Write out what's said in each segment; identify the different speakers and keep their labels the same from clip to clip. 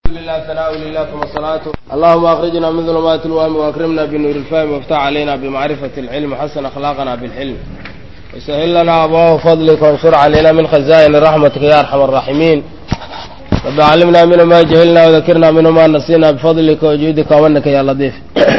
Speaker 1: لله ثناء لله ثم الصلاة اللهم أخرجنا من ظلمات الوهم وأكرمنا بنور الفهم وافتح علينا بمعرفة العلم وحسن أخلاقنا بالحلم وسهل لنا أبواب فضلك وانشر علينا من خزائن رحمتك يا أرحم الراحمين رب علمنا منه ما جهلنا وذكرنا منه ما نسينا بفضلك وجودك ومنك يا لطيف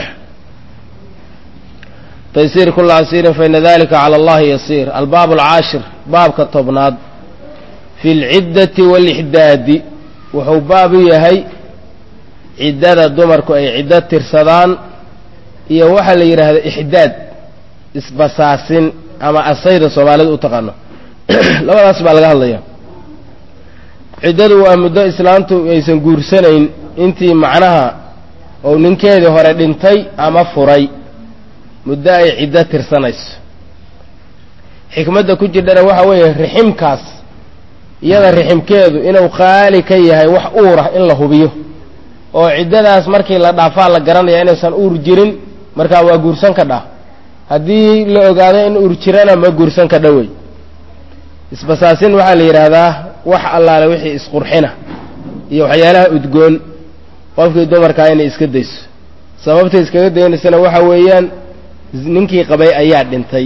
Speaker 1: تيسير كل عسير فإن ذلك على الله يسير الباب العاشر باب كالطبناد في العدة والإحداد wuxuu baab u yahay ciddada dumarku ay ciddo tirsadaan iyo waxaa la yidhaahda ixdaad isbasaasin ama asayda soomaalida u taqaano labadaas baa laga hadlaya ciddadu waa muddo islaamtu aysan guursanayn intii macnaha ou ninkeedii hore dhintay ama furay muddo ay ciddo tirsanayso xikmadda ku jirdhana waxa weeye riximkaas iyada riximkeedu inuu qaali ka yahay wax uurah in la hubiyo oo ciddadaas markii la dhaafaa la garanaya inaysan uur jirin markaa waa guursan ka dhah haddii la ogaado in uur jirana ma guursan ka dhowey isbasaasin waxaa la yidhaahdaa wax allaale wixii isqurxina iyo waxyaalaha udgoon qofkii dumarkaa inay iska dayso sababtay iskaga daynaysana waxa weeyaan ninkii qabay ayaa dhintay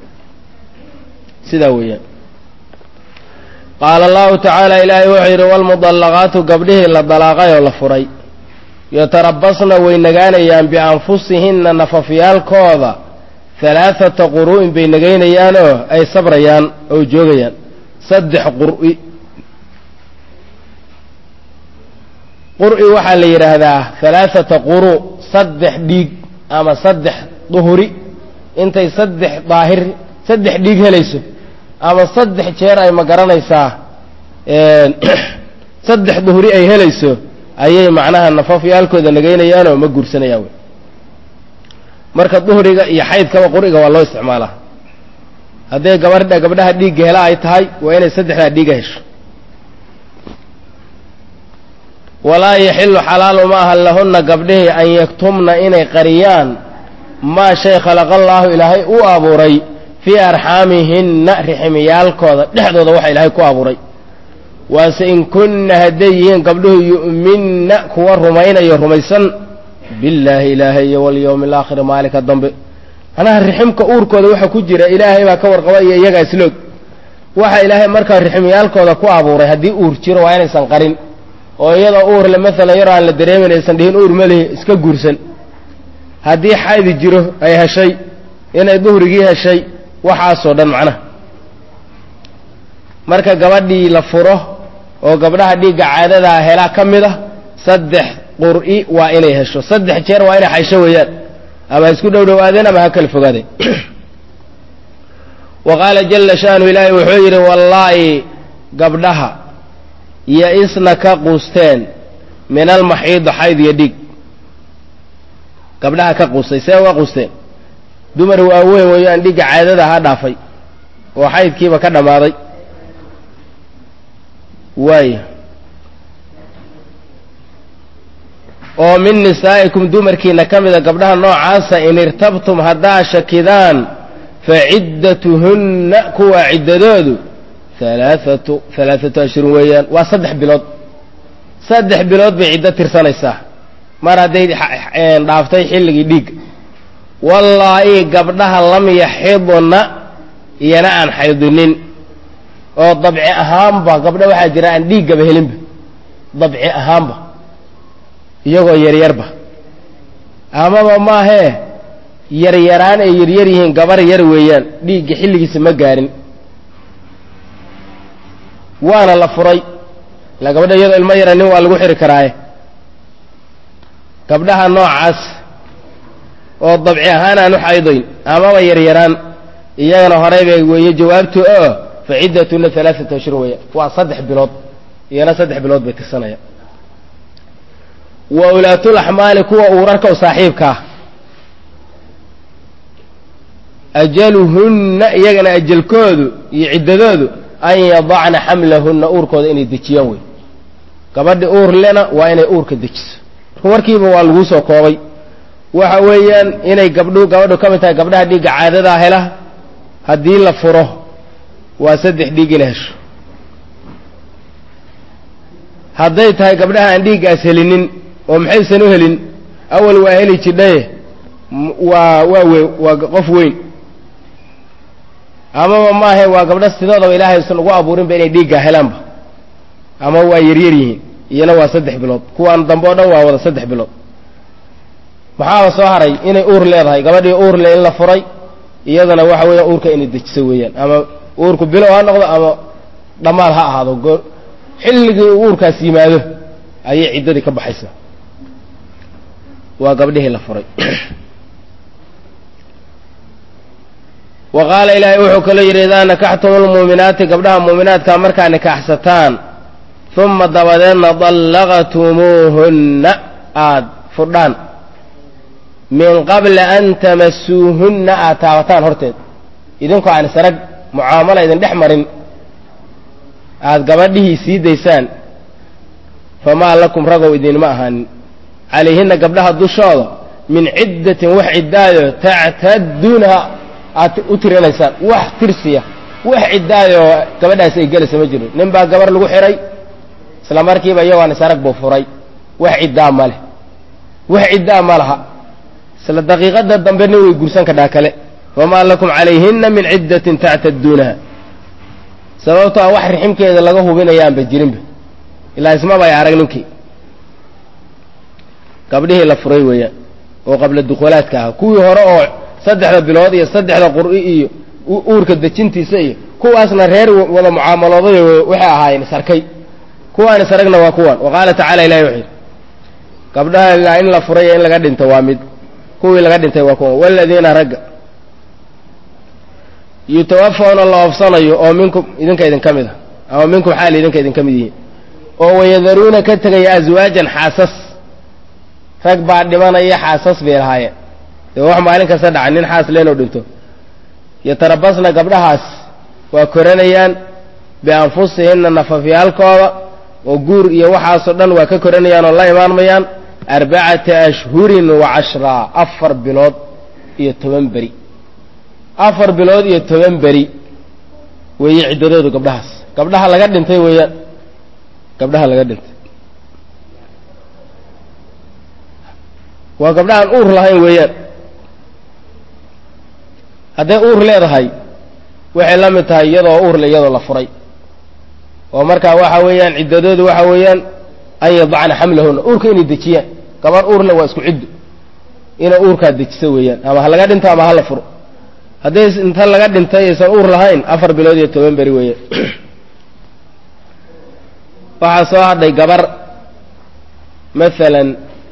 Speaker 1: sidaa weeyaan qaala allahu tacaala ilaahay wuxuu yidhi walmudallaqaatu gabdhihii la dalaaqay oo la furay yatarabasna way nagaanayaan bianfusihinna nafafyaalkooda halaathata quru'in bay nagaynayaanoo ay sabrayaan oo joogayaan saddex qur'i qur'i waxaa la yidhaahdaa halaathata quru' saddex dhiig ama saddex duhuri intay saddex daahir saddex dhiig helayso ama saddex jeer ay ma garanaysaa saddex duhri ay helayso ayay macnaha nafafyaalkooda nagaynayaanoo ma guursanayaan wey marka duhriga iyo xaydkaba quriga waa loo isticmaalaa hadday gabadha gabdhaha dhiigga hela ay tahay waa inay saddexdaa dhiiga hesho walaa yaxilu xalaalu ma aha lahunna gabdhihii an yaktumna inay qariyaan maa shay khalaqallaahu ilaahay u abuuray fii arxaamihinna riximiyaalkooda dhexdooda waxa ilaahay ku abuuray waase in kunna hadday yihiin gabdhuhu yu'minna kuwa rumaynayo rumaysan billaahi ilaahay iyo walyowmi alaakhiri maalinka dambe macnaha riximka uurkooda waxa ku jira ilaahay baa ka warqaba iyo iyagaa isloog waxa ilaahay markaa riximiyaalkooda ku abuuray haddii uur jiro waa inaysan qarin oo iyadoo uurle maalan yaroo aan la dareemin aysan dhihin uur malihi iska guursan haddii xaydi jiro ay heshay inay duhrigii heshay waxaasoo dhan macnaha marka gabadhii la furo oo gabdhaha dhiigga caadadaa helaa ka mid a saddex qur'i waa inay hesho saddex jeer waa inay xaysho weeyaan ama ha isku dhow dhowaadeen ama ha kala fogaadeen wa qaala jalla sha'nu ilaahay wuxuu yidhi wallaahi gabdhaha iyo isna ka quusteen min almaxiidi xayd iyo dhiig gabdhaha ka quustay see uga quusteen dumar waaweyn weeyaan dhigga caadada ha dhaafay oo xaydkiiba ka dhammaaday waaya oo min nisaa'ikum dumarkiina ka mida gabdhaha noocaasa in irtabtum haddaa shakidaan fa ciddatuhunna kuwa ciddadoodu halaathatu halaathatu ashhurin weeyaan waa saddex bilood saddex bilood bay ciddo tirsanaysaa mar hadday dhaaftay xilligii dhiigga wallaahi gabdhaha lam yaxidna iyana aan xaydinin oo dabci ahaanba gabdha waxaa jira aan dhiiggaba helinba dabci ahaanba iyagoo yaryarba amaba maahee yaryaraan ay yaryar yihiin gabar yar weeyaan dhiigga xilligiisa ma gaarin waana la furay ilaa gabadha iyadoo ilmo yara nin waa lagu xiri karaaye gabdhaha noocaas oo dabci ahaan aan u xaydayn amaba yaryaraan iyagana horey bay weeye jawaabtu oo fa ciddatuna alaaata ashhur weeya waa saddex bilood iyana saddex bilood bay tirsanayaan wa ulaatulaxmaali kuwa uurarka u saaxiibkaa ajaluhunna iyagana ajalkoodu iyo ciddadoodu an yadacna xamlahunna uurkooda inay dejiyaan wey gabadhi uur lena waa inay uurka dejiso marka warkiiba waa laguu soo koobay waxa weeyaan inay gabdhu gabadhu ka mid tahay gabdhaha dhiigga caadadaa hela haddii la furo waa saddex dhiig ina hesho hadday tahay gabdhaha aan dhiiggaas helinin oo maxaysan u helin awal waa heli jidhaye waa waa we waa qof weyn amaba maahe waa gabdho sidoodaba ilaahay usan ugu abuurinba inay dhiiggaa helaanba ama waa yaryar yihiin iyana waa saddex bilood kuwaan dambe o dhan waa wada saddex bilood maxaaba soo haray inay uur leedahay gabadhii uur le in la furay iyadana waxa weeya uurka inay dejiso weeyaan ama uurku bilow ha noqdo ama dhammaad ha ahaado goo xilligii uu uurkaas yimaado ayay ciddadii ka baxaysaa waa gabdhihii la furay wa qaala ilaahay wuxuu kaloo yidhi idaa nakaxtum lmuuminaati gabdhaha muuminaadka markaa nikaaxsataan uma dabadeedna dallaqtumuuhunna aada fudhaan min qabla an tamasuuhunna aad taabataan horteed idinkoo aan isarag mucaamala idin dhex marin aada gabadhihii sii daysaan famaa lakum ragow idinma ahaanin calayhinna gabdhaha dushooda min ciddatin wax ciddaayo tactadduunaha aad u tirinaysaan wax tirsiya wax ciddaayoo gabadhaasi ay gelaysa ma jiro nin baa gabar lagu xihay isla markiiba iyagoon isarag buu furay wax ciddaa ma leh wax ciddaa ma laha isla daqiiqada dambe nin way gursan kadhaa kale famaa lakum calayhinna min ciddatin tactadduunaha sababtoo a wax riximkeeda laga hubinayaanba jirinba ilaa ismaba ay arag ninkii gabdhihii la furay weeyaan oo qabla dukhulaadka ahaa kuwii hore oo saddexda bilood iyo saddexda qur'i iyo uurka dejintiisa iyo kuwaasna reer wada mucaamalooday waxay ahaayeen isarkay kuwaan isaragna waa kuwan wa qaala tacala ilahi wuxuu yidhi gabdhaha in la furay iyo in laga dhinto waa mid kuwii laga dhintay waa kuwan waladiina ragga yutawafawna la oofsanayo oo minkum idinka idin ka mid a ama minkum xaal idinka idin ka mid yihiin oo wayadaruuna ka tegaya aswaajan xaasas rag baa dhimanaya xaasas bay lahaayeen dee wax maalin kasta dhaca nin xaas leenoo dhinto yatarabasna gabdhahaas waa koranayaan bianfusihinna nafafyaalkooda oo guur iyo waxaasoo dhan waa ka koranayaan oo la imaanmayaan arbacata ashhurin wa cashraa afar bilood iyo toban beri afar bilood iyo toban beri weeye ciddadoodu gabdhahaas gabdhaha laga dhintay weeyaan gabdhaha laga dhintay waa gabdhahaan uur lahayn weeyaan hadday uur leedahay waxay la mid tahay iyadoo uurle iyadoo la furay oo markaa waxa weeyaan ciddadoodu waxa weeyaan an yadacna xamlahunna uurka inay dejiyaan gabar uurle waa isku ciddo inay uurkaa dejiso weeyaan ama ha laga dhinto ama ha la furo hadday inta laga dhintay aysan uur lahayn afar bilood iyo toban beri weeyaan waxaa soo hadhay gabar maalan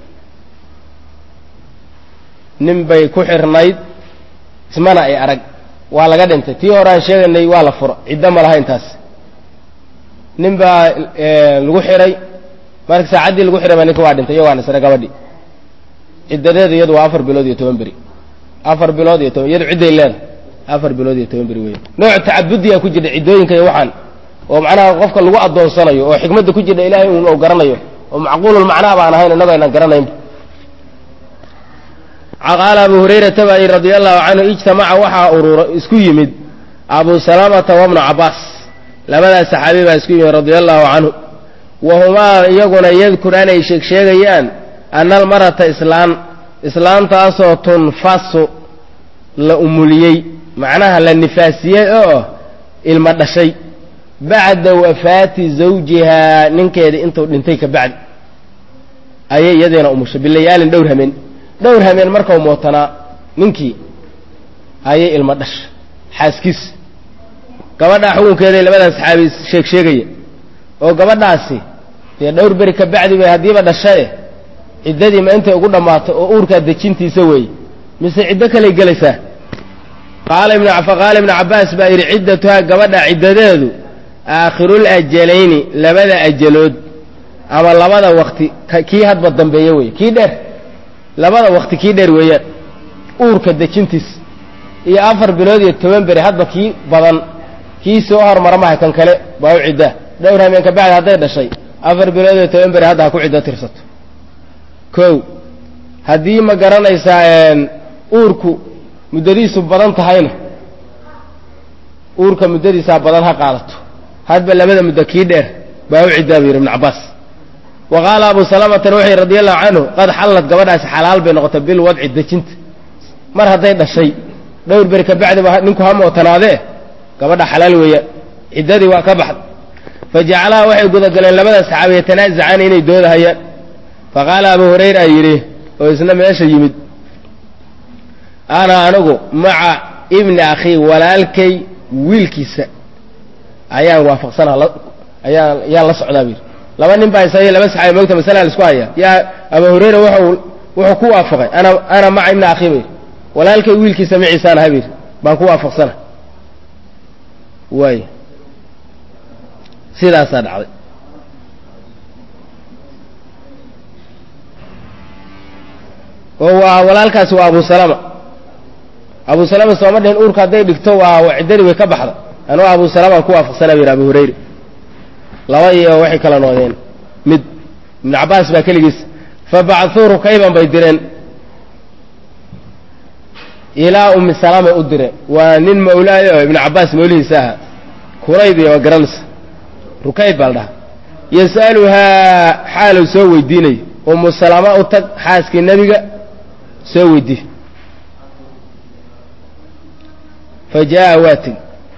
Speaker 1: nin bay ku xirnayd ismana ay arag waa laga dhintay tii hore aan sheegaynay waa la furo ciddo ma lahayn taas nin baa lagu xiray marka saacaddii lagu xiray baa ninka waa dhintay iyago aan isra gabadhi ciddadeedu iyadu waa afar bilood iyo toban beri afar bilood iyo toban iyadu cidday leedahay afar bilood iyo toban beri weya nooc tacabudiyaa ku jirta ciddooyinka iyo waxaan oo macnaha qofka lagu addoonsanayo oo xikmadda ku jirta ilaahay un ou garanayo oo macquulul macnaa baan ahayn innagoo aynaan garanaynba qaala abu hurayrata baa yidhi radia allahu canhu ijtamaca waxaa urura isku yimid abu salamata wabnu cabbaas labadaas saxaabi baa isku yimid radia allahu canhu wa humaa iyaguna yadkuraan ay sheeg sheegayaan ana almarata islaan islaantaasoo tunfasu la umuliyey macnaha la nifaasiyey oo ilma dhashay bacda wafaati zawjihaa ninkeeda intuu dhintay ka bacdi ayay iyadiina umushay bilayaalin dhowr hameen dhowr hameen markau mootanaa ninkii ayay ilma dhasha xaaskiis gabadhaa xukunkeeday labadan saxaabi sheeg sheegaya oo gabadhaasi dee dhowr beri ka bacdi bay haddiiba dhashae ciddadii ma intay ugu dhammaatay oo uurkaa dejintiisa weeye mise ciddo kaley gelaysaa qaala faqaala ibnu cabbaas baa yidhi ciddatuhaa gabadha ciddadeedu aakhirul ajalayni labada ajalood ama labada wakti kii hadba dambeeya weeye kii dheer labada wakti kii dheer weeyaan uurka dejintiis iyo afar bilood iyo toban beri hadba kii badan kii soo hormara maha kan kale baa u ciddaa dhowr hameen ka bacdi hadday dhashay afar bilood iyo toban beri hadda ha ku ciddo tirsato kow haddii ma garanaysaa uurku muddadiisu badan tahayna uurka muddadiisaa badan ha qaadato hadba labada muddo kii dheer baa u ciddaa bu yidhi ibnu cabbaas wa qaala abu salamatan wuxuu yidhi radi allahu canhu qad xallad gabadhaasi xalaal bay noqotay bilwadci dejinta mar hadday dhashay dhowr beri ka bacdi ba ninku ha mootanaadee gabadha xalaal weeyaan ciddadii waa ka baxda fa jacalaha waxay gudagaleen labada saxaabi yatanaazacaan inay doodahayaan fa qaala abu hurayra yidhi oo isna meesha yimid ana anigu maca ibni akhii walaalkay wiilkiisa ayaan waafaqsanaa ayaan yaan la socdaa bu yidhi laba nin baa isaga laba saxaabi moogta masala la isku hayaa yaa abu hurayra wuxuu wuxuu ku waafaqay ana ana maca ibni akhii ba yidhi walaalkay wiilkiisa maciisaan aha bayidhi baan ku waafaqsana waay sidaasaa dhacday oo waa walaalkaasi waa abu salama abu salama sooma dhihin uurka hadday dhigto waa ciddadii way ka baxda anuu abu salamaan ku waafaqsanaa bu yidhi abu hurayra laba iyo waxay kala noqdeen mid ibnu cabbaas baa keligiis fa bacthuu rukayban bay direen ilaa ummi salaamay u direen waa nin mawlaayo oo ibnu cabbaas mawlihiisa ahaa kurayd iyo waa garanaysa rukayd baa la dhahaa yas'aluhaa xaaluu soo weydiinayo ummu salama u tag xaaskii nebiga soo weydii fa jaa'a waa tegi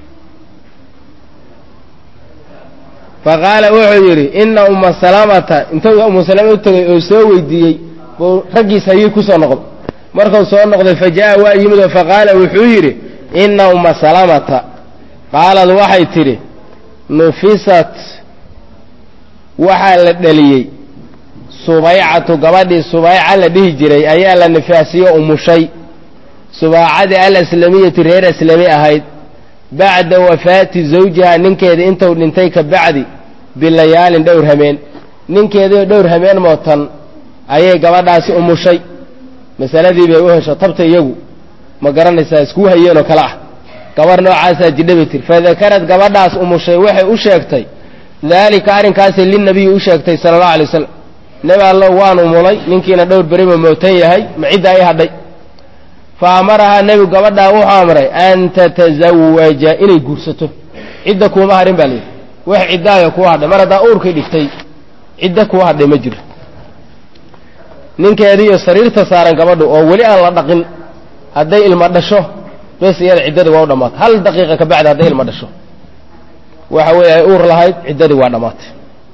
Speaker 1: fa qaala wuxuu yidhi ina umma salamata intuu ummu salama u tegay oo soo weydiiyey buu raggiis hayay ku soo noqday markuu soo noqday fa jaa'a waa yimid oo fa qaala wuxuu yidhi ina umma salamata qaalad waxay tidhi nufisat waxaa la dheliyey subaycatu gabadhii subayca la dhihi jiray ayaa la nifaasiyo umushay subaacadii alaslamiyati reer aslami ahayd bacda wafaati zawjiha ninkeedii intuu dhintay ka bacdi bilayaalin dhowr hameen ninkeediio dhowr hameen mootan ayay gabadhaasi umushay masaladii bay u hesho tabta iyagu ma garanaysaa iskuu hayeenoo kale ah gabarh noocaasaa jidhabay tir fadakarad gabadhaas umushay waxay u sheegtay daalika arrinkaasi linabiyi u sheegtay sala allahu alay wasalam nebi allow waan umulay ninkiina dhowr beriba mootan yahay ma cidda ay hadhay fa amarahaa nebigu gabadhaa wuxuu amray an tatazawaja inay guursato cidda kuuma hadhin baa layidhi wax ciddaayo kuu hadhay mar haddaa uurkay dhigtay cidda kuu hadhay ma jiro ninkeediiyo sariirta saaran gabadhu oo weli aan la dhaqin hadday ilma dhasho bes iyada ciddadii waa u dhammaatay hal daqiiqa ka bacdi hadday ilma dhasho waxa weeye ay uur lahayd ciddadii waa dhammaatay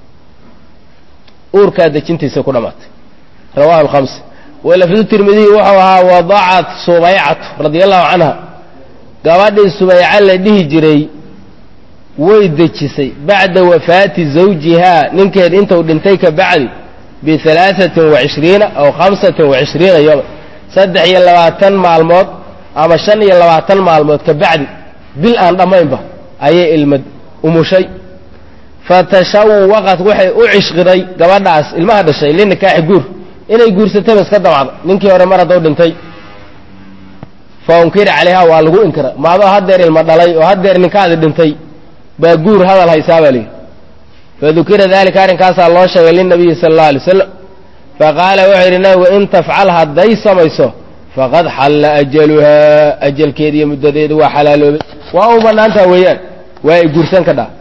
Speaker 1: uurkaa dejintiisa ku dhammaatay rawahu alkhamsa walafdu tirmidiyi wuxuu ahaa wadacat subaycatu radia allahu canha gabadhii subayca la dhihi jiray way dejisay bacda wafaati zawjihaa ninkeed intuu dhintay ka bacdi bialaaثatin wacishriina aw khamsatin wacishriina yooma saddex iyo labaatan maalmood ama shan iyo labaatan maalmood ka bacdi bil aan dhammaynba ayay ilmad umushay fatashawaqat waxay u cishqiday gabadhaas ilmaha dhashay linikaaxi guur inay guursataba iska damacda ninkii hore mar hadduu dhintay fa unkira calayha waa lagu inkira maadoo haddeer ilma dhalay oo haddeer ninkaadi dhintay baa guur hadal haysaa baa lihi fadukira dalika arrinkaasaa loo sheegay linabiyi sala allau alay wasalam faqaala wuxuu yidhi nabigu in tafcal hadday samayso faqad xalla ajaluhaa ajalkeedi iyo muddadeedu waa xalaaloobay waa u bannaantaha weeyaan waa ay guursan ka dhaa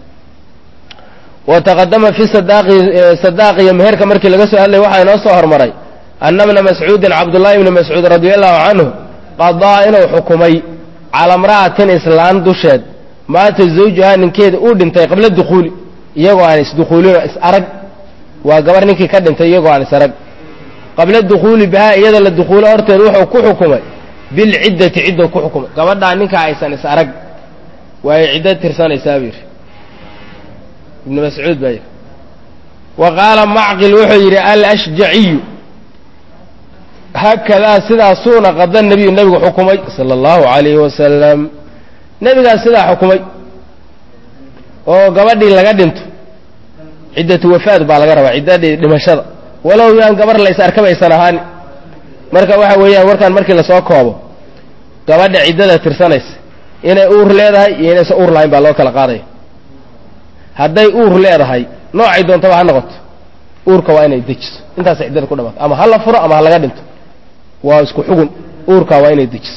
Speaker 1: wa taqadama fi sadaaqi sadaaq iyo meherka markii laga soo hadlay waxaa inoo soo hormaray anna bna mascuudin cabdullaahi ibni mascuud radia allahu canhu qadaa inuu xukumay cala imra'atin islaan dusheed maata zawjuhaa ninkeeda uu dhintay qabla dukhuuli iyagoo aan isdukhuulin is arag waa gabar ninkii ka dhintay iyagoo aan is arag qabla dukhuuli bihaa iyada la dukhuulo horteed wuxuu ku xukumay bilciddati ciddou ku xukumay gabadhaa ninkaa aysan is arag waa ay ciddo tirsanaysaa buu yidhi ibnu mascuud baa yidhi wa qaala macqil wuxuu yidhi alashjaciyu haakadaa sidaasuuna qada nebiyu nebigu xukumay sala allahu calayhi wasalam nebigaas sidaa xukumay oo gabadhii laga dhinto ciddatu wafaad baa laga rabaa ciddadii dhimashada walow yaan gabar la is arkaba aysan ahaani marka waxa weeyaan warkaan markii lasoo koobo gabadha ciddada tirsanaysa inay uur leedahay iyo inaysan uur lahayn baa loo kala qaadaya hadday uur leedahay noocay doontaba ha noqoto uurka waa inay dejiso intaasay ciddada ku dhamaato ama ha la furo ama ha laga dhinto waa isku xugun uurkaa waa inay dejiso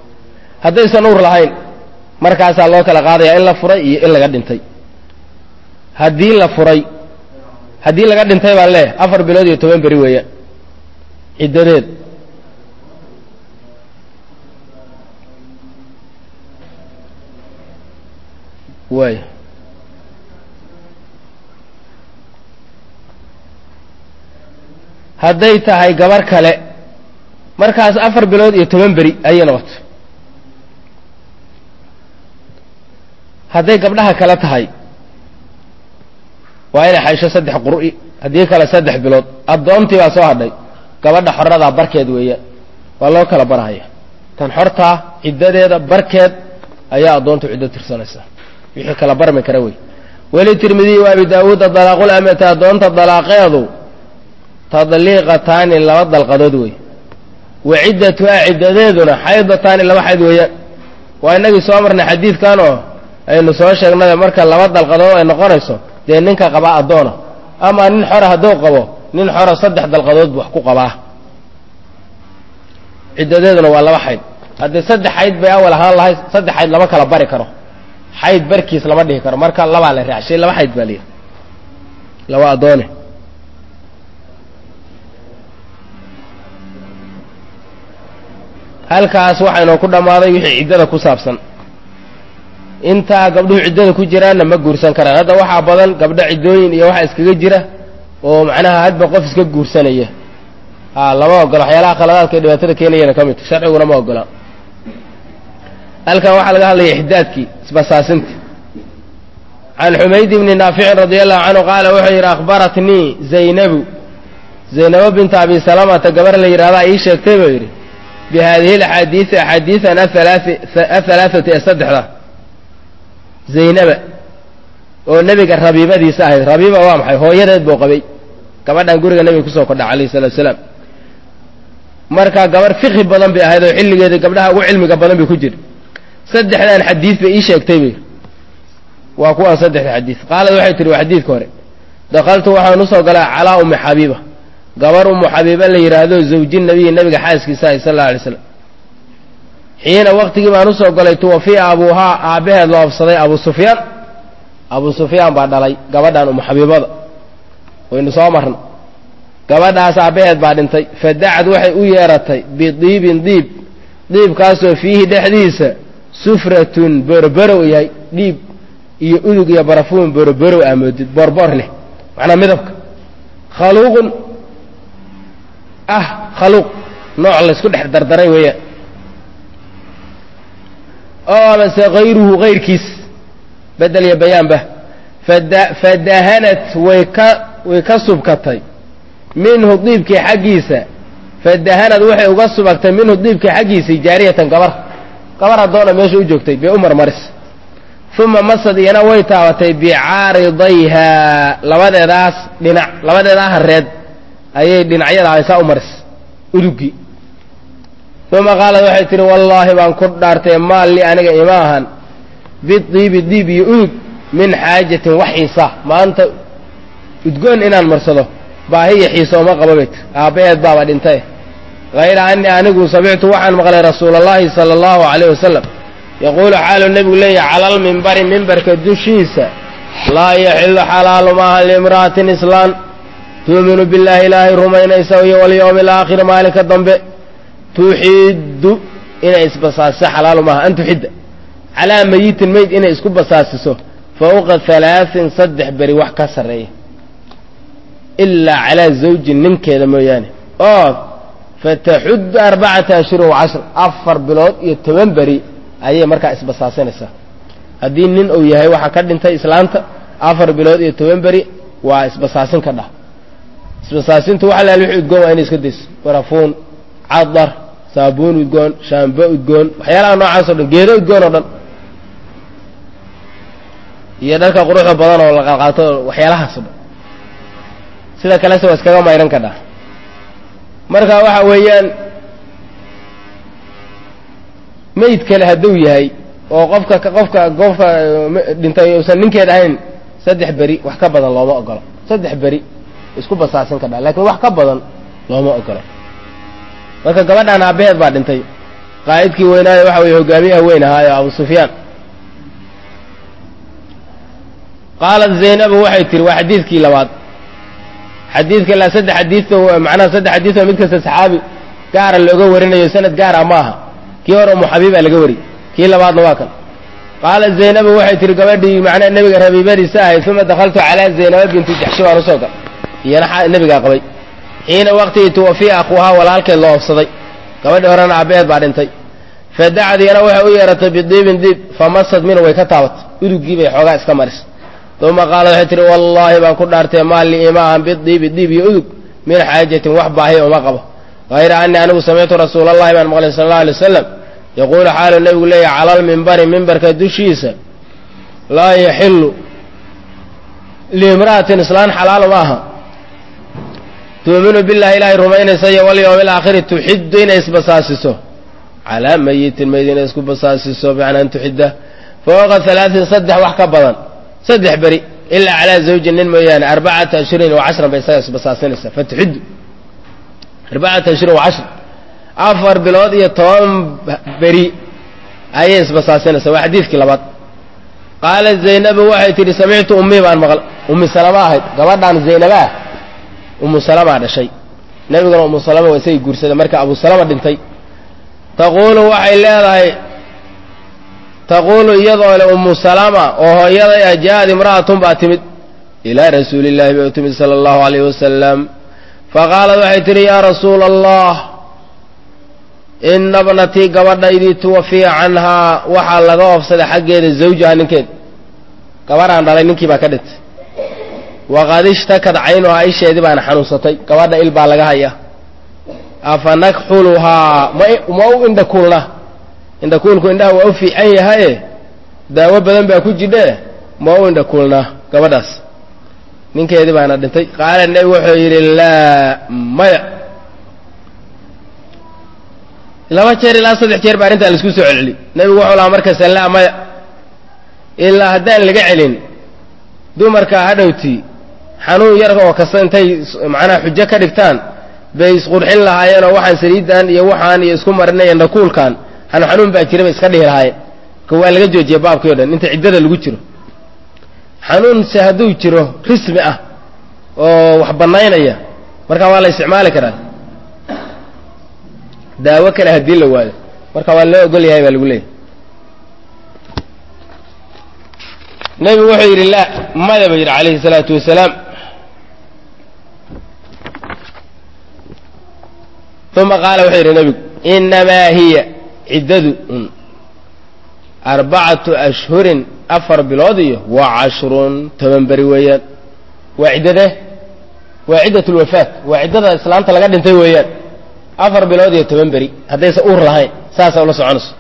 Speaker 1: haddaysan uur lahayn markaasaa loo kala qaadayaa in la furay iyo in laga dhintay haddii la furay haddii laga dhintay baan leeyahay afar bilood iyo toban beri weeyaan ciddadeed waay hadday tahay gabar kale markaas afar bilood iyo toban beri ayay noqoto hadday gabdhaha kale tahay waa inay xaysho saddex qur'i haddii kale saddex bilood addoontii baa soo hadhay gabadha xoradaa barkeed weeyaan waa loo kala barhaya tan xortaa ciddadeeda barkeed ayaa addoontu ciddo tirsanaysaa wixii kala barmi kara wey weli tirmidiy wa abi daawuuda dalaaqul amati addoonta dalaaqeedu tadliiqataani laba dalqadood wey wa ciddatuhaa ciddadeeduna xaydataani laba xayd weeyaan waa inagii soo marnay xadiidkan oo aynu soo sheegnay marka laba dalqadood ay noqonayso dee ninka qabaa addoona ama nin xora hadduu qabo nin xora saddex dalqadood bu wax ku qabaa ciddadeeduna waa laba xayd haddii saddex xayd bay awal ahaan lahay saddex xayd lama kala bari karo xayd barkiis lama dhihi karo marka labaa la raacshay laba xayd baa layidhi laba addoone halkaas waxaynoo ku dhammaaday wixii ciddada ku saabsan intaa gabdhuhu ciddada ku jiraanna ma guursan karaan hadda waxaa badan gabdho ciddooyin iyo waxa iskaga jira oo macnaha hadba qof iska guursanaya a lama ogola waxyaalaha khaladaadka ee dhibaatada keenayana ka midta sharciguna ma ogola halkan waxaa laga hadlaya ixdaadkii isbasaasinta can xumayd bni naaficin radi allahu canhu qaala wuxuu yidhi akhbaratnii zaynabu zaynabo binta abi salamata gabar la yidhahdaa ii sheegtay buu yidhi bi haadihi alaxaadiisi axaadiisan ahalaaثati ee saddexda zaynaba oo nebiga rabiibadiisa ahayd rabiiba waa maxay hooyadeed buu qabay gabadhan guriga nebiga kusoo kordha alayh salatu salaam marka gabarh fiqhi badan bay ahayd oo xilligeeda gabdhaha ugu cilmiga badan bay ku jira saddexdan xadiis bay ii sheegtay bay waa kuwaan saddexda xadiis qaalad waxay tihi waa xadiidka hore dakaltu waxaan usoo galay calaa ummi xabiiba gabar ummu xabiiba la yidhaahdo zawji nabiyi nabiga xaaskiisa ahay sal alla alay slam xiina waktigii baan usoo galay tuwafiya abuuhaa aabbaheed loo absaday abu sufyaan abu sufyaan baa dhalay gabadhan ummu xabiibada waynu soo marna gabadhaas aabbaheed baa dhintay fa dacad waxay u yeeratay bidiibin diib diibkaasoo fiihi dhexdiisa sufratun boroborow yahay dhiib iyo udug iyo barafuun boroborow aa moodid borbor leh macnaa midabka khaluuqun ah khaluuq nooc laysku dhex dardaray weeyaan oo amase hayruhu hayrkiis bedel iyo bayaanba fadahanat way ka way ka subkatay minhu diibkii xaggiisa fadahanad waxay uga subagtay minhu diibkii xaggiisii jaariyatan gabar gabar addoona meesha u joogtay bay u marmaris uma masad iyana way taabatay bicaaridayhaa labadeedaas dhinac labadeedaa hareed ayay dhinacyada aysaa u maris udugii uma qaalad waxay tihi wallaahi baan ku dhaartay maal li aniga ima ahan bidiibi diib iyo udug min xaajatin wax xiisa maanta udgoon inaan marsado baahiya xiisa uma qabo bay tir aabbaheed baaba dhintay hayra anii anigu samictu waxaan maqlay rasuula allahi sala allahu calayh wasalam yaquulu xaalu nebigu leeyahy cala almimbari mimbarka dushiisa laa yaxilu xalaalu maaha liimra'atin islaan tuuminu billaahi ilaahay rumaynaysa iyo walyowmi alaakhiri maalinka dambe tuxiddu inay isbasaasiso xalaalu maaha an tuxidda calaa mayitin meyd inay isku basaasiso fawqa halaaثin saddex beri wax ka sarreeya ilaa calaa zawjin ninkeeda mooyaane oo fataxuddu arbacata ashhurin wacashra afar bilood iyo toban beri ayay markaa isbasaasinaysaa haddii nin uu yahay waxaa ka dhintay islaanta afar bilood iyo toban beri waa isbasaasin ka dhah isbasaasintu waxa laal wixii udgoon waa inay iska dayso barafuun cadar saabuun udgoon shaambo udgoon waxyaalaha noocaas o dhan geedo udgoon oo dhan iyo dharka quruxda badan oo la qalqaato waxyaalahaas o dhan sida kalese waa iskaga mayran ka dhah marka waxa weeyaan meyd kale hadduu yahay oo qofka qofka qofka dhintay uusan ninkeed ahayn saddex beri wax ka badan looma ogolo saddex beri isku basaasin ka dha lakiin wax ka badan looma ogolo marka gabadhaan aabbaheed baa dhintay qaa'idkii weynaayo waxa weye hogaamiyaha weyn ahaayo abu sufyaan qaalat zaynabu waxay tihi waa xadiidkii labaad xadiidka ilaa saddex xadiido macnaha saddex xadiid oo mid kasta saxaabi gaara looga warinayo sanad gaara ma aha kii hore umu xabiiba laga wari kii labaadna waa kan qaalat zaynabu waxay tihi gabadhii macnaha nebiga rabiibadiisa ahayd uma dakhaltu calaa zaynaba binti jaxshi baan usoo gal iyana nebigaa qabay xiina waqtigii tuwafiya akhuuhaa walaalkeed loo ofsaday gabadhii horena aabbaheed baa dhintay fadacad yana waxay u yeeratay bidiibin diib famasad minhu way ka taabatay udugii bay xoogaa iska marisay uma qaala waxay tihi wallaahi baan ku dhaartay maa lii ima ahan bidiibi diib iyo udug min xaajatin wax baahiya uma qabo hayra anii anigu samictu rasuulallahi baan maqlay sala allau alay wasalam yaquulu xaalu nebigu leeyahy cala almimbari mimbarka dushiisa laa yaxilu liimra'atin islaan xalaal ma aha tuuminu billahi ilaahay rumaynaysa iyo walyowmi alaakhiri tuxiddu inay isbasaasiso calaa mayitin mayd inay isku basaasiso bimacnaa an tuxidda fawqa halaatin saddex wax ka badan saddex beri ilaa calaa zawjin nin mooyaane arbacata ashhurin wa cashran bay isaga isbasaasinaysaa fatuxiddu arbacata ashhurin wa cashran afar bilood iyo toban beri ayay isbasaasinaysaa waa xadiidkii labaad qaalat zaynabu waxay tidhi samictu ummii baan maql ummi salama ahayd gabadhaan zaynaba ah ummu salamaa dhashay nebiguna ummu salama waa isagii guursaday marka abu salama dhintay taquulu waxay leedahay taquulu iyadoo le ummu salama oo hooyaday ah ja'ad imra'atun baa timid ilaa rasuulillahi bay u timid sala allahu alayhi wasalam faqaalat waxay tidhi yaa rasuula allah ina bnatii gabadhaydii tuwafiya canhaa waxaa laga oofsaday xaggeeda zawjaha ninkeed gabadhaan dhalay ninkii baa ka dhintay waqad ishtakad caynuhaa isheedii baana xanuunsatay gabadha il baa laga hayaa afa nakxuluhaa ma u indhakuulna indhakuulku indhaha waa u fiican yahaye daawo badan baa ku jidhe ma u indhakuulnaa gabadhaas ninkeedii baana dhintay qaala nebi wuxuu yidhi laa maya laba jeer ilaa saddex jeer baa arrintaa laisku soo celceli nebigu wuxuu lahaa markasta laa maya ilaa haddaan laga celin dumarka hadhowtii xanuun yar oo kasta intay macnaha xujo ka dhigtaan bay isqurxin lahaayeenoo waxaan saliidan iyo waxaan iyo isku marinaya indhakuulkan xanu xanuun baa jira bay iska dhihi lahaayeen ka waa laga joojiya baabkii o dhan inta ciddada lagu jiro xanuunse hadduu jiro rismi ah oo wax bannaynaya marka waa la isticmaali karaa daawo kale haddii la waayo marka waa loo ogol yahay baa lagu leeyahy nebigu wuxuu yidhi laa maya ba yidhi calayhi salaatu wasalaam uma qaala wuxuu yidhi nebigu inamaa hiya ciddadu un arbacatu ashhurin afar bilood iyo wa cashrun toban beri weeyaan waa ciddade waa ciddat lwafaat waa ciddada islaanta laga dhintay weeyaan afar bilood iyo toban beri haddaysa uur lahayn saasa ula soconayso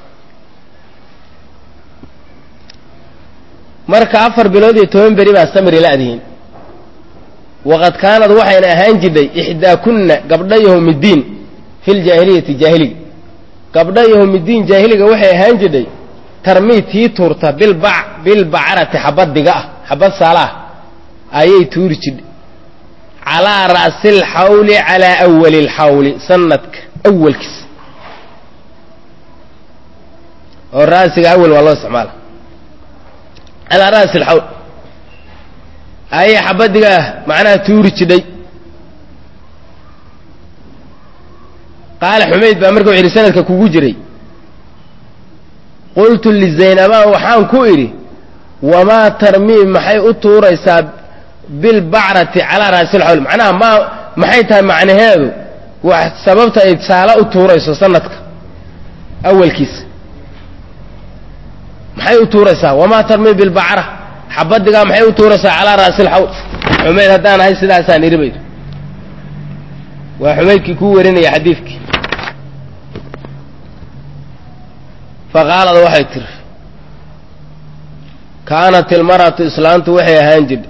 Speaker 1: marka afar bilood iyo toban beri baa samri la-dihiin waqad kaanad waxayna ahaan jidhay ixdaakunna gabdha yahomiddiin fi ljaahiliyati jaahiliga gabdha yahomiddiin jaahiliga waxay ahaan jidhay tarmii tii tuurta bilbac bilbacarati xabad diga ah xabad saala ah ayay tuuri jidhay calaa ra'si alxawli calaa awali alxawli sanadka awalkiisa oo ra'siga awal waa loo isticmaala calaa ra'si alxawl ayay xabadiga ah macnaha tuuri jidhay qaala xumayd baa marka wuxu yidhi sanadka kugu jiray qultu lizaynabaa waxaan ku idhi wamaa tarmii maxay u tuuraysaa bilbacrati calaa ra'si alxawl macnaha ma maxay tahay macnaheedu wax sababta ay saala u tuurayso sanadka awalkiisa maxay u tuuraysaa wamaa tarmii bilbacra xabadigaa maxay u tuuraysaa calaa ra'si alxawl xumayd haddaan ahay sidaasaan idhi baydu waa xumaydkii kuu warinaya xadiidkii faqaalad waxay tiri kaanat ilmar'atu islaantu waxay ahaan jidha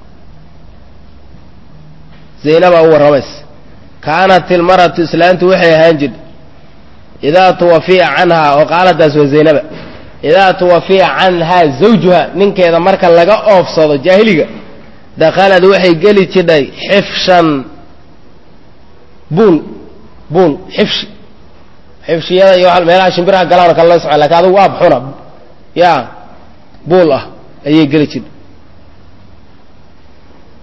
Speaker 1: zaynabaa u warramaysa kaanat ilmar'atu islaantu waxay ahaan jidha idaa tuwafiya canhaa oo qaaladaas waa zaynaba idaa tuwafiya canhaa zawjuha ninkeeda marka laga oofsado jaahiliga dakhalad waxay geli jidhay xifshan buul buul xifshi xifshiyada iyo meelaha shimbiraha galaano kale la soco lakin adugu waab xuna yaa buul ah ayay geli jidhay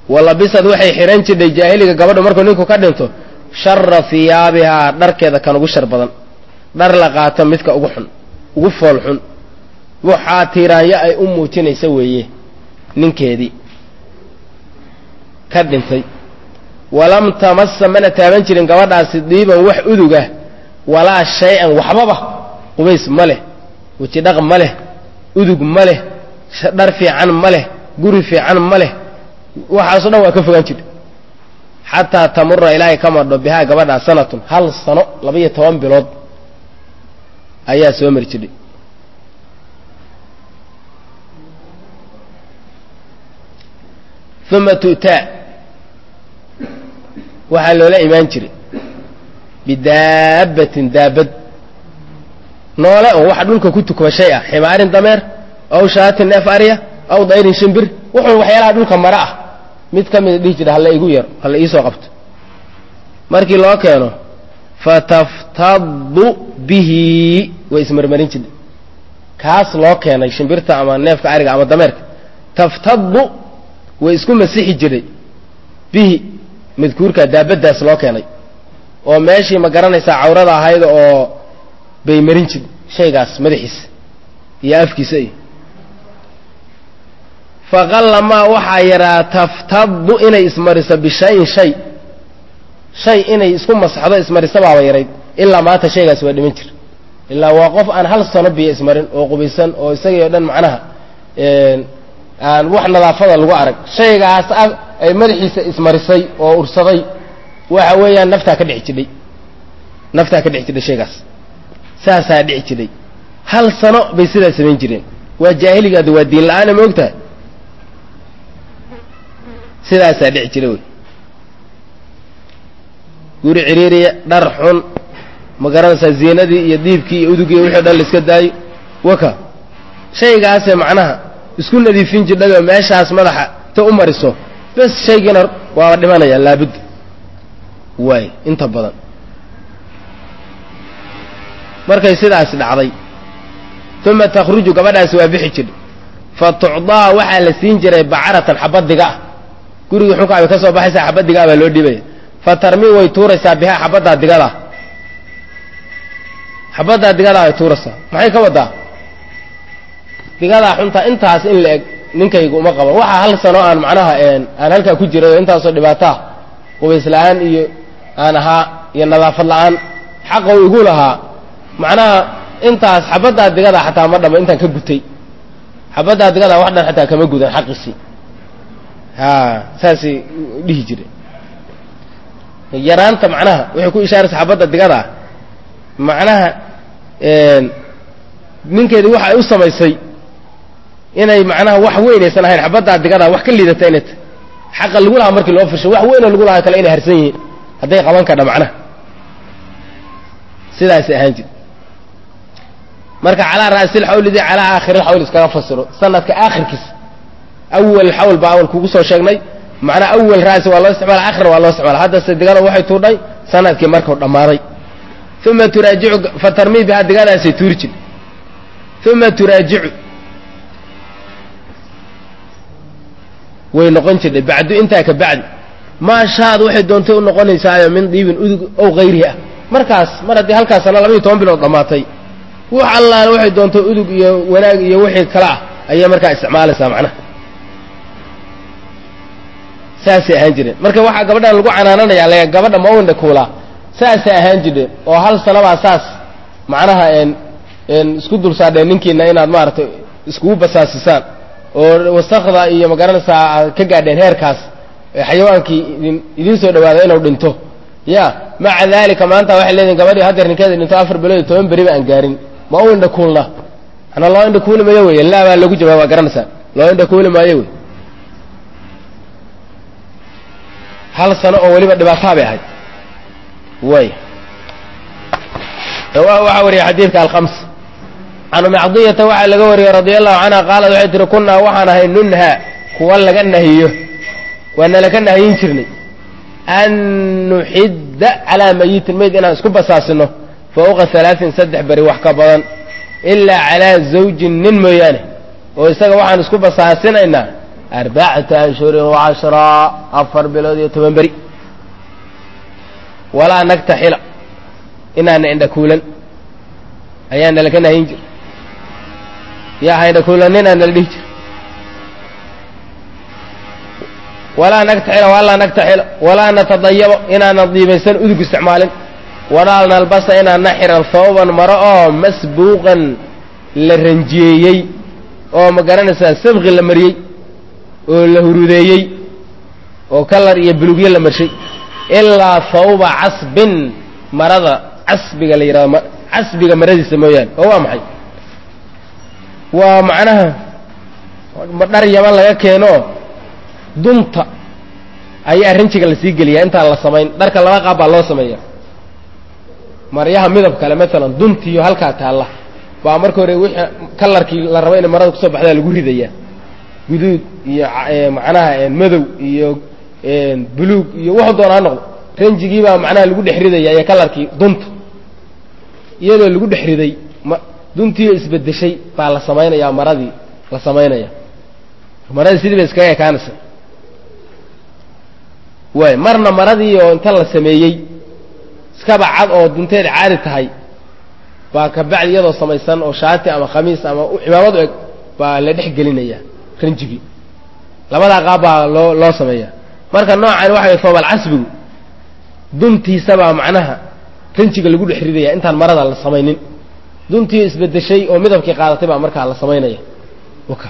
Speaker 1: walabisad waxay xidhan jidhay jaahiliga gabadhu markuu ninku ka dhinto shara hiyaabihaa dharkeeda kan ugu shar badan dhar la qaato midka ugu xun ugu fool xun waxaa tiiraanyo ay u muujinaysa weeye ninkeedii ka dhintay walam tamasa mana taaban jirin gabadhaasi diiban wax udugah walaa shay-an waxbaba qubays ma leh weji dhaq ma leh udug ma leh dhar fiican ma leh guri fiican ma leh waxaaso dhan waa ka fogaan jirta xataa tamura ilaahay ka madho bihaa gabadhaa sanatun hal sano laba-iyo toban bilood ayaa soo mari jidhay uma tu'taa waxaa loola imaan jiray bidaabbatin daabad noole oo waxa dhulka ku tukma shay ah ximaarin dameer aw shaatin neef arya aw dayrin shimbir wuxuun waxyaalaha dhulka mare ah mid ka mida dhihi jira halla igu yaro halla iisoo qabto markii loo keeno fataftadu bihi way ismarmarin jirtay kaas loo keenay shimbirta ama neefka ariga ama dameerka taftadu way isku masixi jiray bihi madkuurka daabaddaas loo keenay oo meeshii ma garanaysaa cawrada ahayd oo bay marin jir shaygaas madaxiisa iyo afkiisa iyo faqallamaa waxaa yaraa taftadu inay ismariso bishayin shay shay inay isku masaxdo ismarisa baaba yarayd ilaa maanta shaygaas waa dhiman jir ilaa waa qof aan hal sano biyo ismarin oo qubaysan oo isagii oo dhan macnaha aan wax nadaafada lagu arag shaygaas ay madaxiisa ismarisay oo ursaday waxa weeyaan naftaa ka dhici jidhay naftaa ka dhici jidhay shaygaas saasaa dhici jidhay hal sano bay sidaa samayn jireen waa jaahiligaada waa diin la-aana ma ogtahay sidaasaa dhici jira wey guri ciriiriya dhar xun ma garanaysaa ziinadii iyo diibkii iyo udugii wixii o dhan la iska daayo waka shaygaasee macnaha isku nadiifin jidhayoo meeshaas madaxa ta u mariso bes shaygiina waaba dhimanaya laabudda waay inta badan markay sidaas dhacday uma takhruju gabadhaasi waa bixi jidhay fa tucdaa waxaa la siin jiray bacaratan xabadiga ah gurigii xunkaa bay ka soo baxaysaa xabadigaa baa loo dhiibaya fa tarmi way tuuraysaa bihaa xabaddaa digadaa xabaddaa digadaa way tuuraysaa maxay ka wadaa digadaa xuntaa intaas in la eg ninkaygu uma qaban waxaa hal sano aan macnaha aan halkaa ku jiray oo intaasoo dhibaataa qubays la-aan iyo aan ahaa iyo nadaafad la-aan xaqa u igu lahaa macnaha intaas xabaddaa digadaa xataa ma dhamo intaan ka gutay xabaddaa digadaa wax dhan xataa kama gudan xaqiisii ha saasay dhihi jire yaraanta macnaha waxay ku ishaaraysa xabadda digadaa macnaha ninkeedii waxa ay u samaysay inay macnaha wax weynaysan ahayn xabaddaa digadaa wax ka liidata inay tahy xaqa lagu lahaa markii loo fisho wax weynoo lagu lahaa kale inay harsan yihiin hadday qaban kadha macnaha sidaasay ahaan jir marka calaa ra'sil xawlidii calaa aakhiri xawl iskaga fasiro sanadka aakhirkiisa awal xawl baa awal kugu soo sheegnay macnaa awal ra'si waa loo isticmaala aakhirna waa loo isticmaala haddase digada waxay tuudhay sanadkii markuu dhammaaday uma turaajicu fatarmii bihaa digadaasay tuuri jir uma turaajicu way noqon jirtay bacdu intaa ka bacdi maa shaad waxay doontay u noqonaysaayo min diibin udug ow hayrihi ah markaas mar haddii halkaas sana labaiyo toban bilood dhammaatay wax allaale waxay doontay udug iyo wanaag iyo wixii kale ah ayay markaa isticmaalaysaa macnaha saasay ahaan jireen marka waxaa gabadhan lagu canaananayaa le gabadha mawinda kuulaa saasay ahaan jireen oo hal sanabaa saas macnaha isku dulsaadheen ninkiina inaad maaragtay iskugu basaasisaan oo wasakda iyo magaranaysaa aad ka gaadheen heerkaas xayawaankii idiin soo dhawaada inuu dhinto ya maca dalika maanta waxay leedihin gabadhii haddeer ninkeeda dhinto afar bilood iyo toban beriba aan gaarin ma u indha kuulna ana loo indha kuuli maayo wey laa baa lagu jawaab waa garanaysaa loo indha kuuli maayo wey hal sano oo weliba dhibaataa bay ahayd way rawaahu waxaa wariyay xadiidka alkhams can umi cadiyata waxaa laga wariyey radia allahu canha qaalat waxay tihi kunnaa waxaan ahay nunha kuwa laga nahiyo waa nalaka nahiyin jirnay an nuxidda calaa mayitin mayd inaan isku basaasino fawqa halaain saddex beri wax ka badan ilaa calaa zawjin nin mooyaane oo isaga waxaan isku basaasinaynaa arbacata ashhurin wacashraa afar bilood iyo toban beri walaa nagtaxila inaana indhakuulan ayaa nalaka nahin jir yaa ha indhakuulanina nala dhihi jir walaa nagtaxila walaa nagtaxila walaa natadayabo inaanan diibaysan udug isticmaalin walaa nalbasa inaana xiran hooban maro oo masbuuqan la ranjiyeeyey oo ma garanaysaa sabqi la mariyey oo la hurudeeyey oo kalar iyo bulugyo la marshay ilaa hawba casbin marada casbiga la yidhahdo casbiga maradiisa mooyaane oo waa maxay waa macnaha dhar yaman laga keeno dunta ayaa rinjiga lasii geliyaa intaan la samayn dharka laba qaab baa loo sameeya maryaha midab kale maalan duntiiyo halkaa taalla baa marka hore wixii kalarkii la rabo inay marada kusoo baxdaa lagu ridayaa guduud iyo macnaha madow iyo buluug iyo wuxuu doona ha noqdo ranjigii baa macnaha lagu dhex ridaya iyo kalarkii dunta iyadoo lagu dhex riday ma duntiioo isbedeshay baa la samaynayaa maradii la samaynaya maradii sidii ba iskaga ekaanaysa waay marna maradii oo inta la sameeyey iskaba cad oo dunteed caadi tahay baa kabacdi iyadoo samaysan oo shaati ama khamiis ama cimaamad u eg baa la dhex gelinaya ranjigii labadaa qaab baa loo loo sameeya marka noocan waxa way foobal casbigu duntiisabaa macnaha ranjiga lagu dhex ridaya intaan marada la samaynin duntii isbedeshay oo midabkii qaadatay baa markaa la samaynaya waka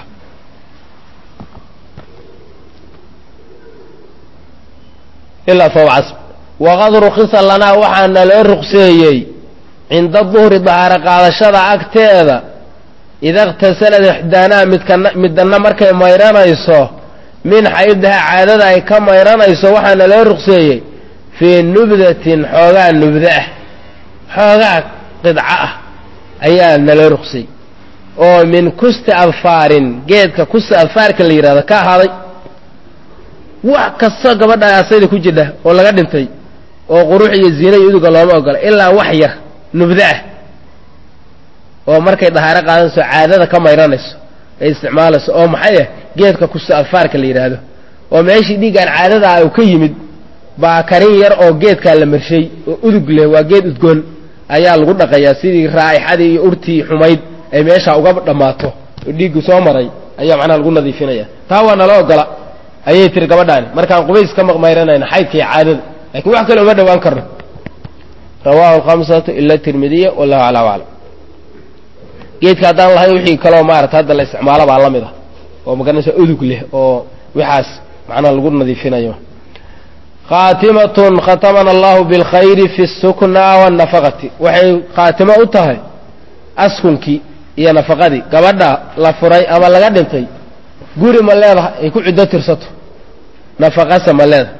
Speaker 1: ilaa foob casb waqad rukisa lanaa waxaana loo ruqseeyey cinda duhri dahaaro qaadashada agteeda ida اktasalad ixdaanaa midkana middanna markay mayranayso min xaydaha caadada ay ka mayranayso waxaana loo ruqseeyey fii nubdatin xoogaa nubda ah xoogaa qidco ah ayaa naloo ruqsay oo min kusti adfaarin geedka kusti adfaarka la yidhahdo ka ahaaday wax kastoo gabadha asayda ku jidha oo laga dhintay oo qurux iyo ziina iyo uduga looma ogola ilaa wax yar nubda ah oo markay dahaaro qaadanayso caadada ka mayranayso ay isticmaalayso oo maxay ah geedka kusti adfaarka la yidhaahdo oo meeshii dhiiggaan caadadaa uu ka yimid baa karin yar oo geedkaa la marshay oo udug leh waa geed udgoon ayaa lagu dhaqayaa sidii raa'ixadii iyo urtii xumayd ay meeshaa uga dhammaato oo dhiiggu soo maray ayaa macnaha lagu nadiifinaya taa waa nala ogola ayay tiri gabadhaani markaan qubays ka maqmayranayna xaydka iyo caadada lakiin wax kale uma dhowaan karno rawaahu alkhamsatu ila tirmidiya wallahu aclam aclam geedka haddaan lahayn wixii kaloo maarata hadda la isticmaalo baa la mid ah oo magaranaysa udug leh oo waxaas macnaha lagu nadiifinayo khaatimatun khatamana allahu bilkhayri fi sukna wannafaqati waxay khaatimo u tahay askunkii iyo nafaqadii gabadha la furay ama laga dhintay guri ma leedahay ay ku ciddo tirsato nafaqase ma leedahay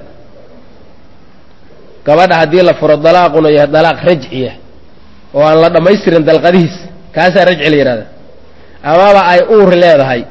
Speaker 1: gabadha haddii la furo dalaaquna yahay dalaaq rajciya oo aan la dhammaystirin dalqadihiis kaasaa rajci la yidhahda amaba ay uur leedahay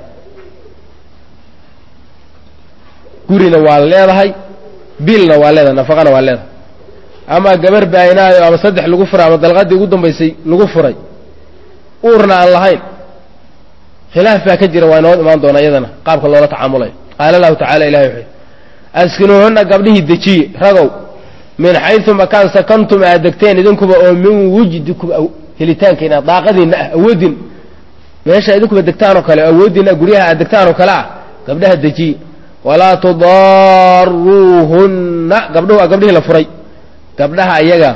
Speaker 1: gurina waa leedahay biilna waa leedahay nafaqana waa leedahay ama gabar baainaayo ama saddex lagu furay ama dalqadii ugu dambaysay lagu furay uurna aan lahayn khilaaf baa ka jira waa inoo imaan doona iyadana qaabka loola tacaamulayo qaala lahu tacala ilahi wuxuu askinuuhunna gabdhihii dejiye ragow min xaysu makaan sakantum aad degteen idinkuba oo min wujdikum helitaankiina daaqadiinna ah awoodin meesha idinkuba degtaanoo kale awooddiinna guryaha aad degtaanoo kale ah gabdhaha dejiye walaa tudaaruuhunna gabdhuhu waa gabdhihii la furay gabdhaha ayaga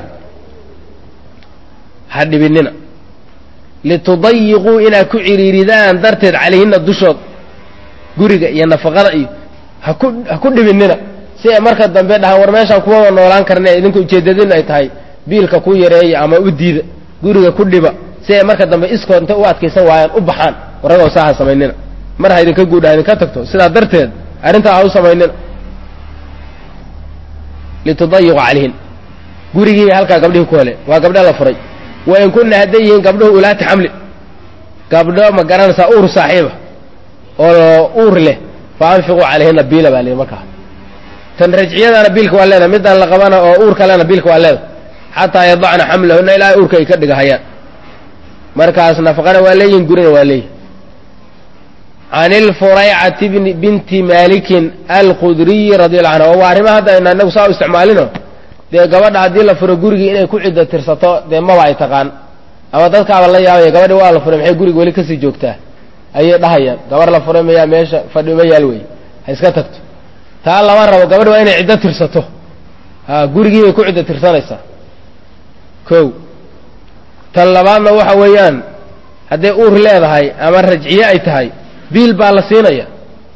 Speaker 1: ha dhibinina litudayiquu inaad ku ciriiridaan darteed calayhinna dushood guriga iyo nafaqada iyo haku ha ku dhibinina si ay marka dambe dhahaan war meeshaan kumaba noolaan karne idinka ujeeddadinu ay tahay biilka ku yareeya ama u diida guriga ku dhiba si ay marka dambe iskood intay u adkaysan waayaan u baxaan waragoo saa ha samaynina mar ha idinka guudha ha idinka tagto sidaa darteed arrintaa ha u samaynina litudayiqu calayhin gurigii halkaa gabdhihii ku hele waa gabdha la furay wain kunna hadday yihiin gabdhuhu ulaati xamli gabdho ma garanaysaa uur saaxiiba oo uur leh fa anfiquu calayhina biila baa lihi markaa tan rajciyadana biilka waa leedahay midaan la qabana oo uur kalena biilka waa leedahay xataa yadacna xamlahunna ilaa uurka ay ka dhigahayaan markaas nafaqana waa leeyihin gurina waa leeyihin can ilfuraycati binti malikin alqudriyi radi allahu canha waa arrimaha hadda ayna inagu saa u isticmaalino dee gabadha haddii la furo gurigii inay ku ciddo tirsato dee maba ay taqaan ama dadkaaba la yaabaya gabadhi waa la furay maxay guriga weli kasii joogtaa ayay dhahayaan gabar la furay mayaa meesha fadhi ma yaal wey ha iska tagto taa lama rabo gabadhi waa inay ciddo tirsato ha gurigii bay ku ciddo tirsanaysaa ko tan labaadna waxa weeyaan hadday uur leedahay ama rajciye ay tahay biil baa la siinaya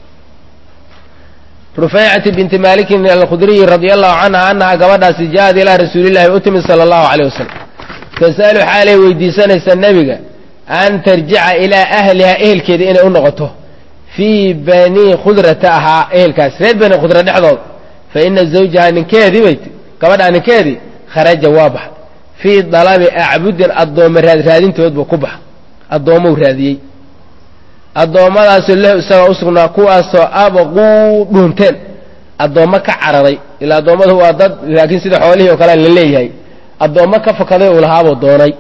Speaker 1: rufaycati binti malikin alkhudriyi radia allahu canha annaha gabadhaasi ja'ad ilaa rasuulillahi u timid sala allahu caleyh wasalam tas'alu xaalay weydiisanaysa nebiga an tarjica ilaa ahliha ehelkeeda inay u noqoto fii bani khudrata ahaa ehelkaas reer bani khudra dhexdooda fa ina zawjaha ninkeedii bay gabadhaa ninkeedii kharaja waa baxa fii dalabi acbudin addooma raadraadintood buu ku baxa addoommou raadiyey addoommadaasoo lahu isagoo u sugnaa kuwaasoo abaquu dhuunteen addoommo ka cararay ilaa addoommadu waa dad laakiin sida xoolihii oo kale la leeyahay addoommo ka fakaday uu lahaabuu doonay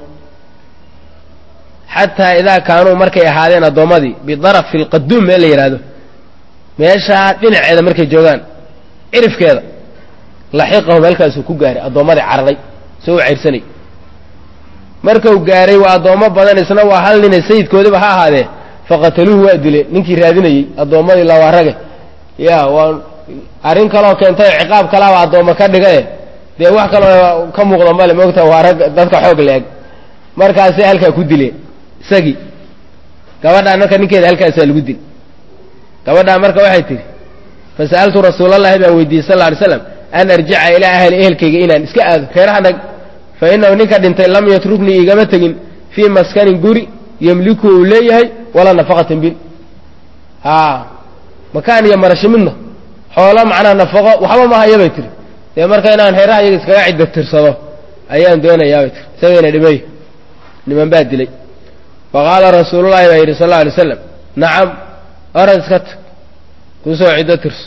Speaker 1: xataa idaa kaanuu markay ahaadeen addoommadii bidarafi lqaduum meel la yidhaahdo meeshaa dhinaceeda markay joogaan cirifkeeda laxiqahu meelkaasuu ku gaaray addoommadii cararay soo u cayrsanay markau gaaray waa addoommo badan isna waa hal nine sayidkoodiba ha ahaadee faqataluuhu waa dileen ninkii raadinayey addoommadii lawaa rage ya waa arrin kaloo keentay ciqaab kalaaba addoommo ka dhigae dee wax kaloo ka muuqda male moogta waa rag dadka xoog la-eg markaasay halkaa ku dileen isagii gabadhaan marka ninkeeda halkaasaa lagu dil gabadhaan marka waxay tihi fasa'altu rasuulallahi baan weydiiyey sal lla alay slam an arjica ilaa ahli ehelkayga inaan iska aado reeraha nag fa innahu ninka dhintay lam yatruknii igama tegin fii maskanin guri yemliku uu leeyahay walaa nafaqatin bil a makaan iyo marashi midna xoolo macnaha nafaqo waxba ma haya bay tiri dee marka inaan reeraha iyaga iskaga cidda tirsado ayaan doonayaa bay tiri isagayna dhimay niman baa dilay faqaala rasuulullahi baa yidhi sal alla alay slam nacam orad iska tag kusoo ciddo tirso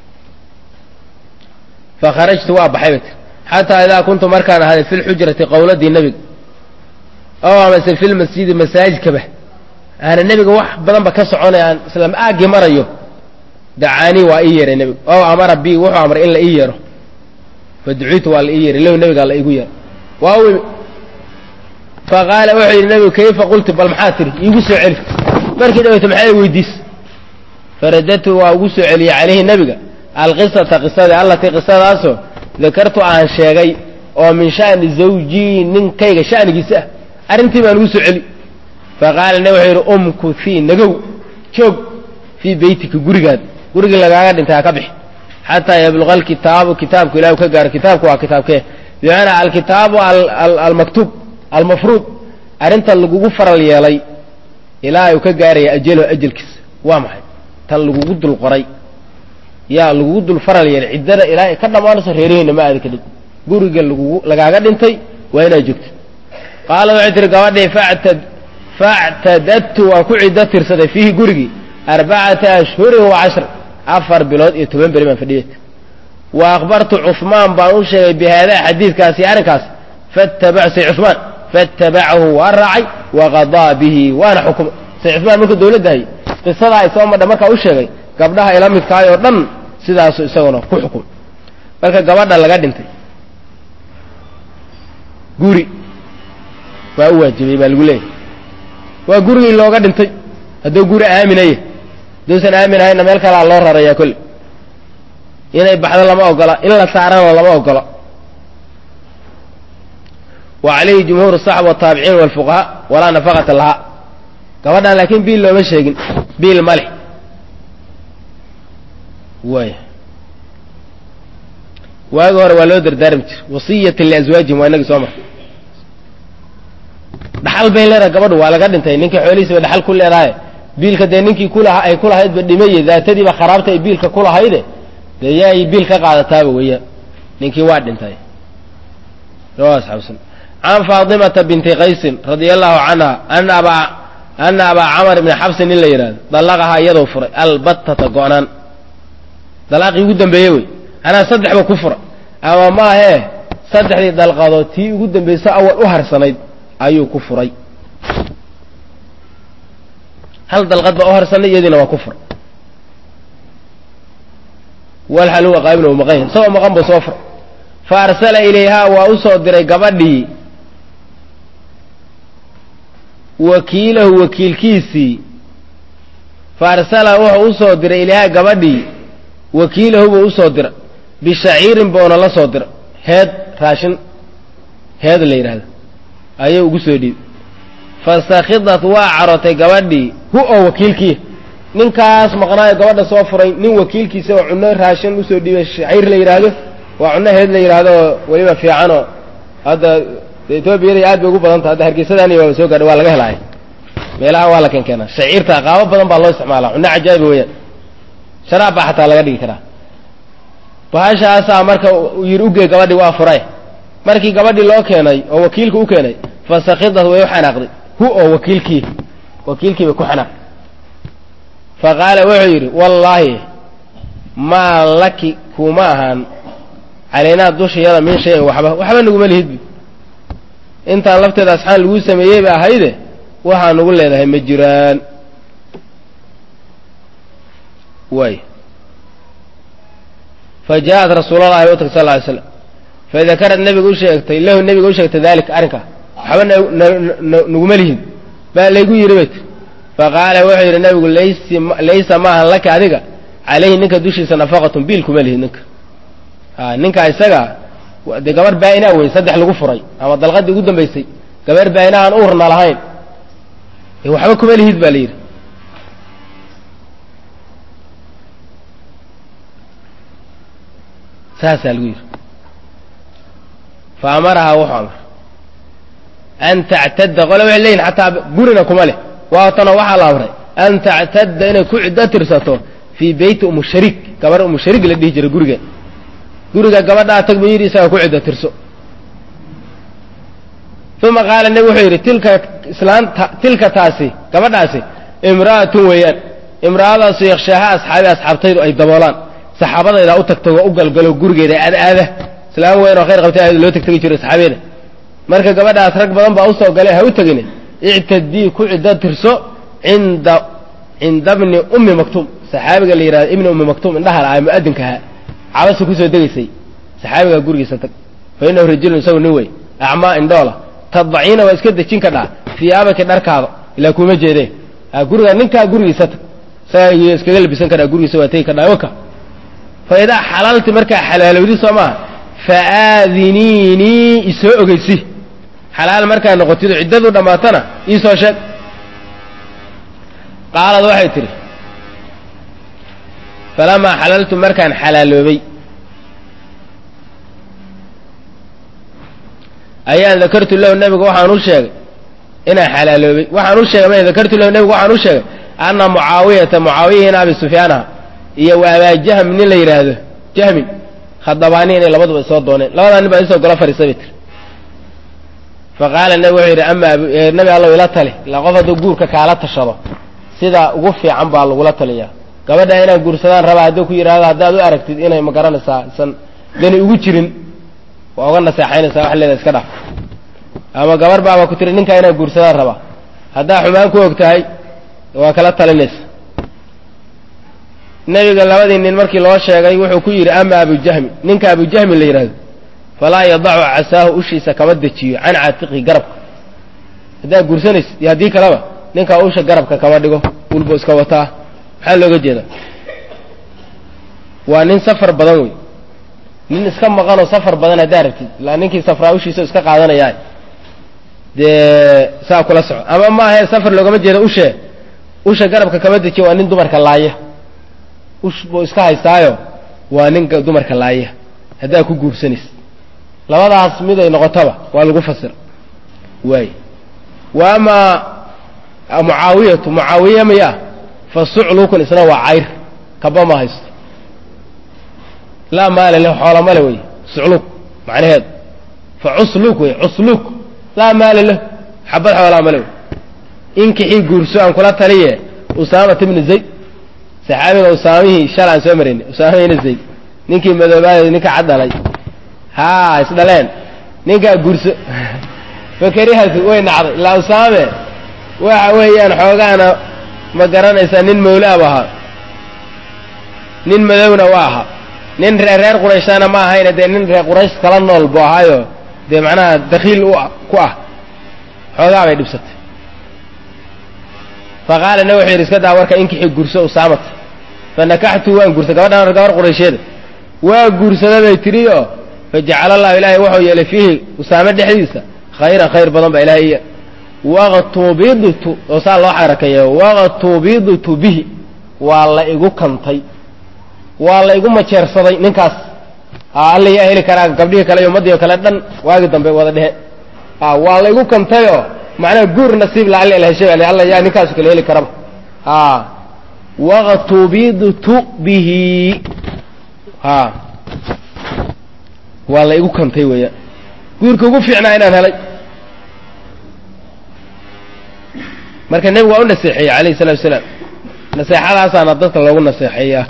Speaker 1: fakharajtu waa baxay bay tiri xataa idaa kuntu markaan ahaaday fi lxujrati qowladii nebiga oo amase fi lmasjidi masaajidkaba aana nebiga wax badanba ka soconaya aan islam aagii marayo dacaanii waa ii yeeray nebigu oo amara bi wuxuu amray in la ii yeero faduciitu waa la ii yeeray low nebigaa la iigu yeero waa u imi faqaala wuxuu yidhi nebigu kayfa qulti bal maxaa tiri iigu soo celi markii dhaweyta maxaa weydiis faradadtu waa ugu soo celiyey calayhi nebiga alqisata qisadii allatii qisadaasoo dakartu aan sheegay oo min sha'ni zawjii ninkayga sha'nigiisa ah arrintii baan ugu soo celi faqaala ne wuxuu yidhi umkuthii nagow joog fii beytika gurigaad gurigii lagaaga dhintay ha ka bixi xataa yabluqa alkitaabu kitaabku ilah u ka gaaro kitaabku waa kitaabkee bimacnaa alkitaabu almaktuub almafruud arrintan lagugu faral yeelay ilaa uu ka gaaraya ajalo ajalkiisa waa maxay tan lagugu dul qoray yaa lagugu dul faral yeelay ciddada ilaa ay ka dhammaanayso reeraheenna ma aadi kadhib guriga lagugu lagaaga dhintay waa inaad joogto qaala waxay tihi gabadhii factad factadadtu waan ku ciddo tirsaday fiihi gurigii arbacata ashhurin wa cashra afar bilood iyo toban beri baan fadhiyay wa akhbartu cuhmaan baan u sheegay bi haadaa xadiidkaasi arrinkaas fattabac say cuhmaan faatabacahu waa raacay waqadaa bihi waana xukumay say cuhmaan markuu dawladda hayay qisadaa ay soo madha markaa u sheegay gabdhaha ila midkaay oo dhan sidaasu isaguna ku xukumay marka gabadha laga dhintay guri waa u waajibay baa lagu leeyahay waa gurigii looga dhintay hadduu guri aaminaya hadduusan aamin ahayna meel kalaa loo rarayaa kolle inay baxdo lama ogola in la saarana lama ogola wa calayhi jumhuur asaxba wataabiciin walfuqahaa walaa nafaqata lahaa gabadhan laakiin biil looma sheegin biil ma leh waaya waagi hore waa loo dardaarmi jira wasiyatan liaswaajihim waa inagii soo marka dhaxal bay leedahay gabadhu waa laga dhintay ninkii xoolihiisa bay dhaxal ku leedahay biilka dee ninkii kulaha ay kulahaydba dhimaye daatadiiba kharaabta ay biilka kulahayde dee yaay biil ka qaadataaba weeyaan ninkii waa dhintay can faatimata binti qaysin radia allahu canha ana abaa ana abaa camar ibni xabsin in la yidhahdo dallaqahaa iyadoo furay albattata go-naan dalaaqii ugu dambeeye wey anaa saddexba ku fura ama maahee saddexdii dalqadood tii ugu dambaysa awal u harsanayd ayuu ku furay hal dalqad baa u harsanay iyadiina waa kufur walxal huwa qaabin u maqan yahay isagoo maqan buu soo fur fa arsala ilayhaa waa u soo diray gabadhii wakiilahu wakiilkiisii fa arsala wuxuu u soo diray ilayhaa gabadhii wakiilahu buu usoo dira bishaciirin buuna la soo dira heed raashin heed la yidhaahdo ayuu ugu soo dhiibay fastakhidat waa carotay gabadhii hu oo wakiilkii ninkaas maqnaayo gabadha soo furay nin wakiilkiisa oo cunno raashin usoo dhiibay shaciir la yidhaahdo waa cunno heed la yidhaahdo oo weliba fiicanoo hadda etoobiyada aad bay ugu badan taha hadda hargeysadani waaba soo gaadhay waa laga helaaya meelaha waa la keenkeenaa shaciirta qaabo badan baa loo isticmaalaa cunno cajaa'iba weeyaan sharaab baa xataa laga dhigi karaa bahashaasaa marka yidhi ugee gabadhii waa furay markii gabadhii loo keenay oo wakiilku u keenay fasakhidat way u xanaaqday hu oo wakiilkii wakiilkii bay ku xanaaqday fa qaala wuxuu yidhi wallaahi maa laki kuma ahaan calaynaa dushayada min shayin waxba waxba naguma lihidbi intaan lafteeda asxaan laguu sameeyey ba ahayde waxaa nagu leedahay ma jiraan way fa ja'at rasuulalahi u tagtay sal ly slam fadakarad nabiga u sheegtay lahu nabiga u sheegtay daalika arrinkaa waxba naguma lihin baa laygu yidhi bay tir faqaala wuxuu yidhi nabigu laysa maahan laka adiga calayhi ninka dushiisa nafaqatun biil kuma lihin ninka a ninka isaga dee gabar baa-inaa wey saddex lagu furay ama dalqadii ugu dambaysay gabar baa-ina aan uurna lahayn waxba kuma lihid baa la yidhi saasaa lagu yidhi fa amarahaa wuxuu amar an tactadda qole waxay leeyihin xataa gurina kuma leh waatana waxaa la amray an tactadda inay ku ciddo tirsato fii beyti umu shariik gabar umu shariik la dhihi jiray gurigeed guriga gabadhaa tag buu yidhi isaga ku ciddo tirso uma qaala nebi wuxuu yidhi tilka islaanta tilka taasi gabadhaasi imra'atun weeyaan imra'adaasu yakhshaaha asxaabi asxaabtaydu ay daboolaan saxaabadaydaa u tagtay waa u galgalo gurigeeda aad aada islaam weyn oo khayr qabtay aad loo tagtegi jiray saxaabeeda marka gabadhaas rag badan baa usoo galay ha u tegine ictadii ku ciddo tirso cinda cinda bni ummi maktuum saxaabiga la yidhahdo ibni ummi maktuum indhaha la mu'adinkaha cabasa kusoo degaysay saxaabigaa gurigiisa tag fa innahu rajulun isagu nin wey acmaa indhoola tadbaciina waa iska dejin ka dhaa fiyaabaki dharkaada ilaa kuma jeedee guriga ninkaa gurigiisa tag isagaa iskaga labisan kadhaa gurigiisa waa tegi kadhaa waka fa idaa xalaalti markaa xalaalowdi soo maaha fa aadiniinii isoo ogeysi xalaal markaa noqotido ciddadu dhammaatana iisoo sheeg qaalad waxay tidhi falamaa xalaltu markaan xalaaloobay ayaan dakartu lahu nebiga waxaan u sheegay inaan xalaaloobay waxaan u sheegay ma dakartu lahu nebiga waxaan u sheegay anna mucaawiyata mucaawiyahin abi sufyaanaha iyo wa abaa jahm nin la yidhaahdo jahmin khadabaani inay labaduba isoo dooneen labadaa nin baa isoo golo fadhiisa bay tiri fa qaala nebi wuxuu yidhi ama nebi allow ila tali ilaa qof hadduu guurka kaala tashado sida ugu fiican baa lagula taliyaa gabadha inaad guursadaan rabaa hadduu ku yidhahdo haddaad u aragtid inay ma garanaysaa isan dani ugu jirin waa uga naseexaynaysaa wax leeda iska dhaf ama gabar baaba ku tiri ninkaa inaad guursadaan rabaa haddaa xumaan ku og tahay waa kala talinaysa nebiga labadii nin markii loo sheegay wuxuu ku yidhi ama abujahmi ninka abujahmi la yidhahdo falaa yadacu casaahu ushiisa kama dejiyo can caatiqi garabka haddaad guursanaysid iyo haddii kaleba ninkaa usha garabka kama dhigo ulbo iska wataa maxaa looga jeedaa waa nin safar badan wey nin iska maqanoo safar badan haddaa rabtid ilaa ninkii safraa ushiisa iska qaadanayaa dee saa kula soco ama maahae safar loogama jeeda ushee usha garabka kama dejiyo waa nin dumarka laaya ush buu iska haystaayo waa nin dumarka laaya haddaa ku guursanaysa labadaas miday noqotaba waa lagu fasir waay wa amaa mucaawiyatu mucaawiya maya fa suclukun isna waa cayr kaba ma haysto laa maala leh xoola male wey sucluk macnaheedu fa cusluk wey cusluk laa maala leh xabad xoolaa male wey inkixii guurso aan kula taliye usaamat ibni zayd saxaabiga usaamihii shal aan soo maraynay usaamihina zayd ninkii madoobaada ninka caddhalay haa isdhaleen ninkaa guurso fakarihatu way nacday ilaa usaame waxa weeyaan xoogaana ma garanaysaa nin mawlaab ahaa nin madowna waa ahaa nin reer reer qurayshana ma ahayna dee nin reer quraysh kala nool buu ahaayo dee macnaha dakhiil u ku ah xoogaa bay dhibsatay fa qaala na wuxuu yidhi iska daa warka inkixi gurso usaamata fa nakaxtu waan guursaday gabadhan gabar quraysheeda waa guursada bay tidhi oo fa jacala allahu ilaahay wuxuu yeelay fiihi usaame dhexdiisa khayran khayr badan baa ilahay iya waqtubidtu oo saa loo xarakeeya waqtubidtu bihi waa la igu kantay waa la igu majeersaday ninkaas alla yaa heli karaa gabdhihii kale iyo ummaddii o kale dhan waagi dambe wada dhehe waa la igu kantayoo macnaha guur nasiib la alla heshay alla yaa ninkaasu kale heli karaba waqtubidtu bihi waa la igu kantay weeyaan guurka ugu fiicnaa inaan helay marka nebigu waa u naseexeeyey alayhi salatu wasalaam naseexadaasaana dadka loogu naseexeeyaa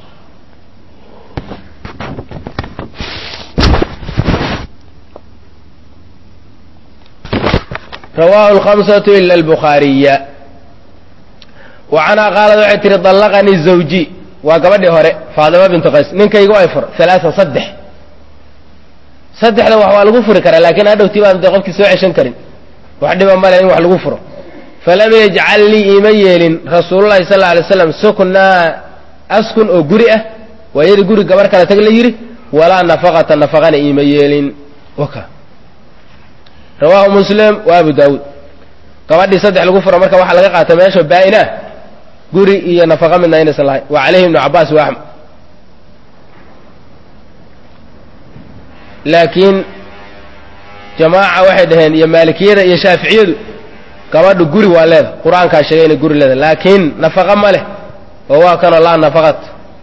Speaker 1: rawahu lhamsatu ila albukhaariya wa canhaa qaalad waxay tihi dallaqanii zawji waa gabadhii hore faadima bintu qays ninkaygu ay fur alaaan saddex saddexda wax waa lagu furi karaa laakiin hadhowtii baan dee qofkii soo ceshan karin wax dhiba male in wax lagu furo falam yajcal lii iima yeelin rasuululahi sal alay slam suknaa askun oo guri ah waa yadii guri gabar kale tag la yidhi walaa nafaqata nafaqana iima yeelin waka rawaahu muslim wa abu daawuud gabadhii saddex lagu furo marka waxaa laga qaata meesha baa-inah guri iyo nafaqa midna inaysan lahayn wa calayhi ibnu cabaas wa axmed laakiin jamaaca waxay dhaheen iyo maalikiyada iyo shaaficiyadu gabadhu guri waa leeda qur-aankaa sheegay inay guri leeda laakiin nafaqa ma leh oo waa kanoo laa nafaqat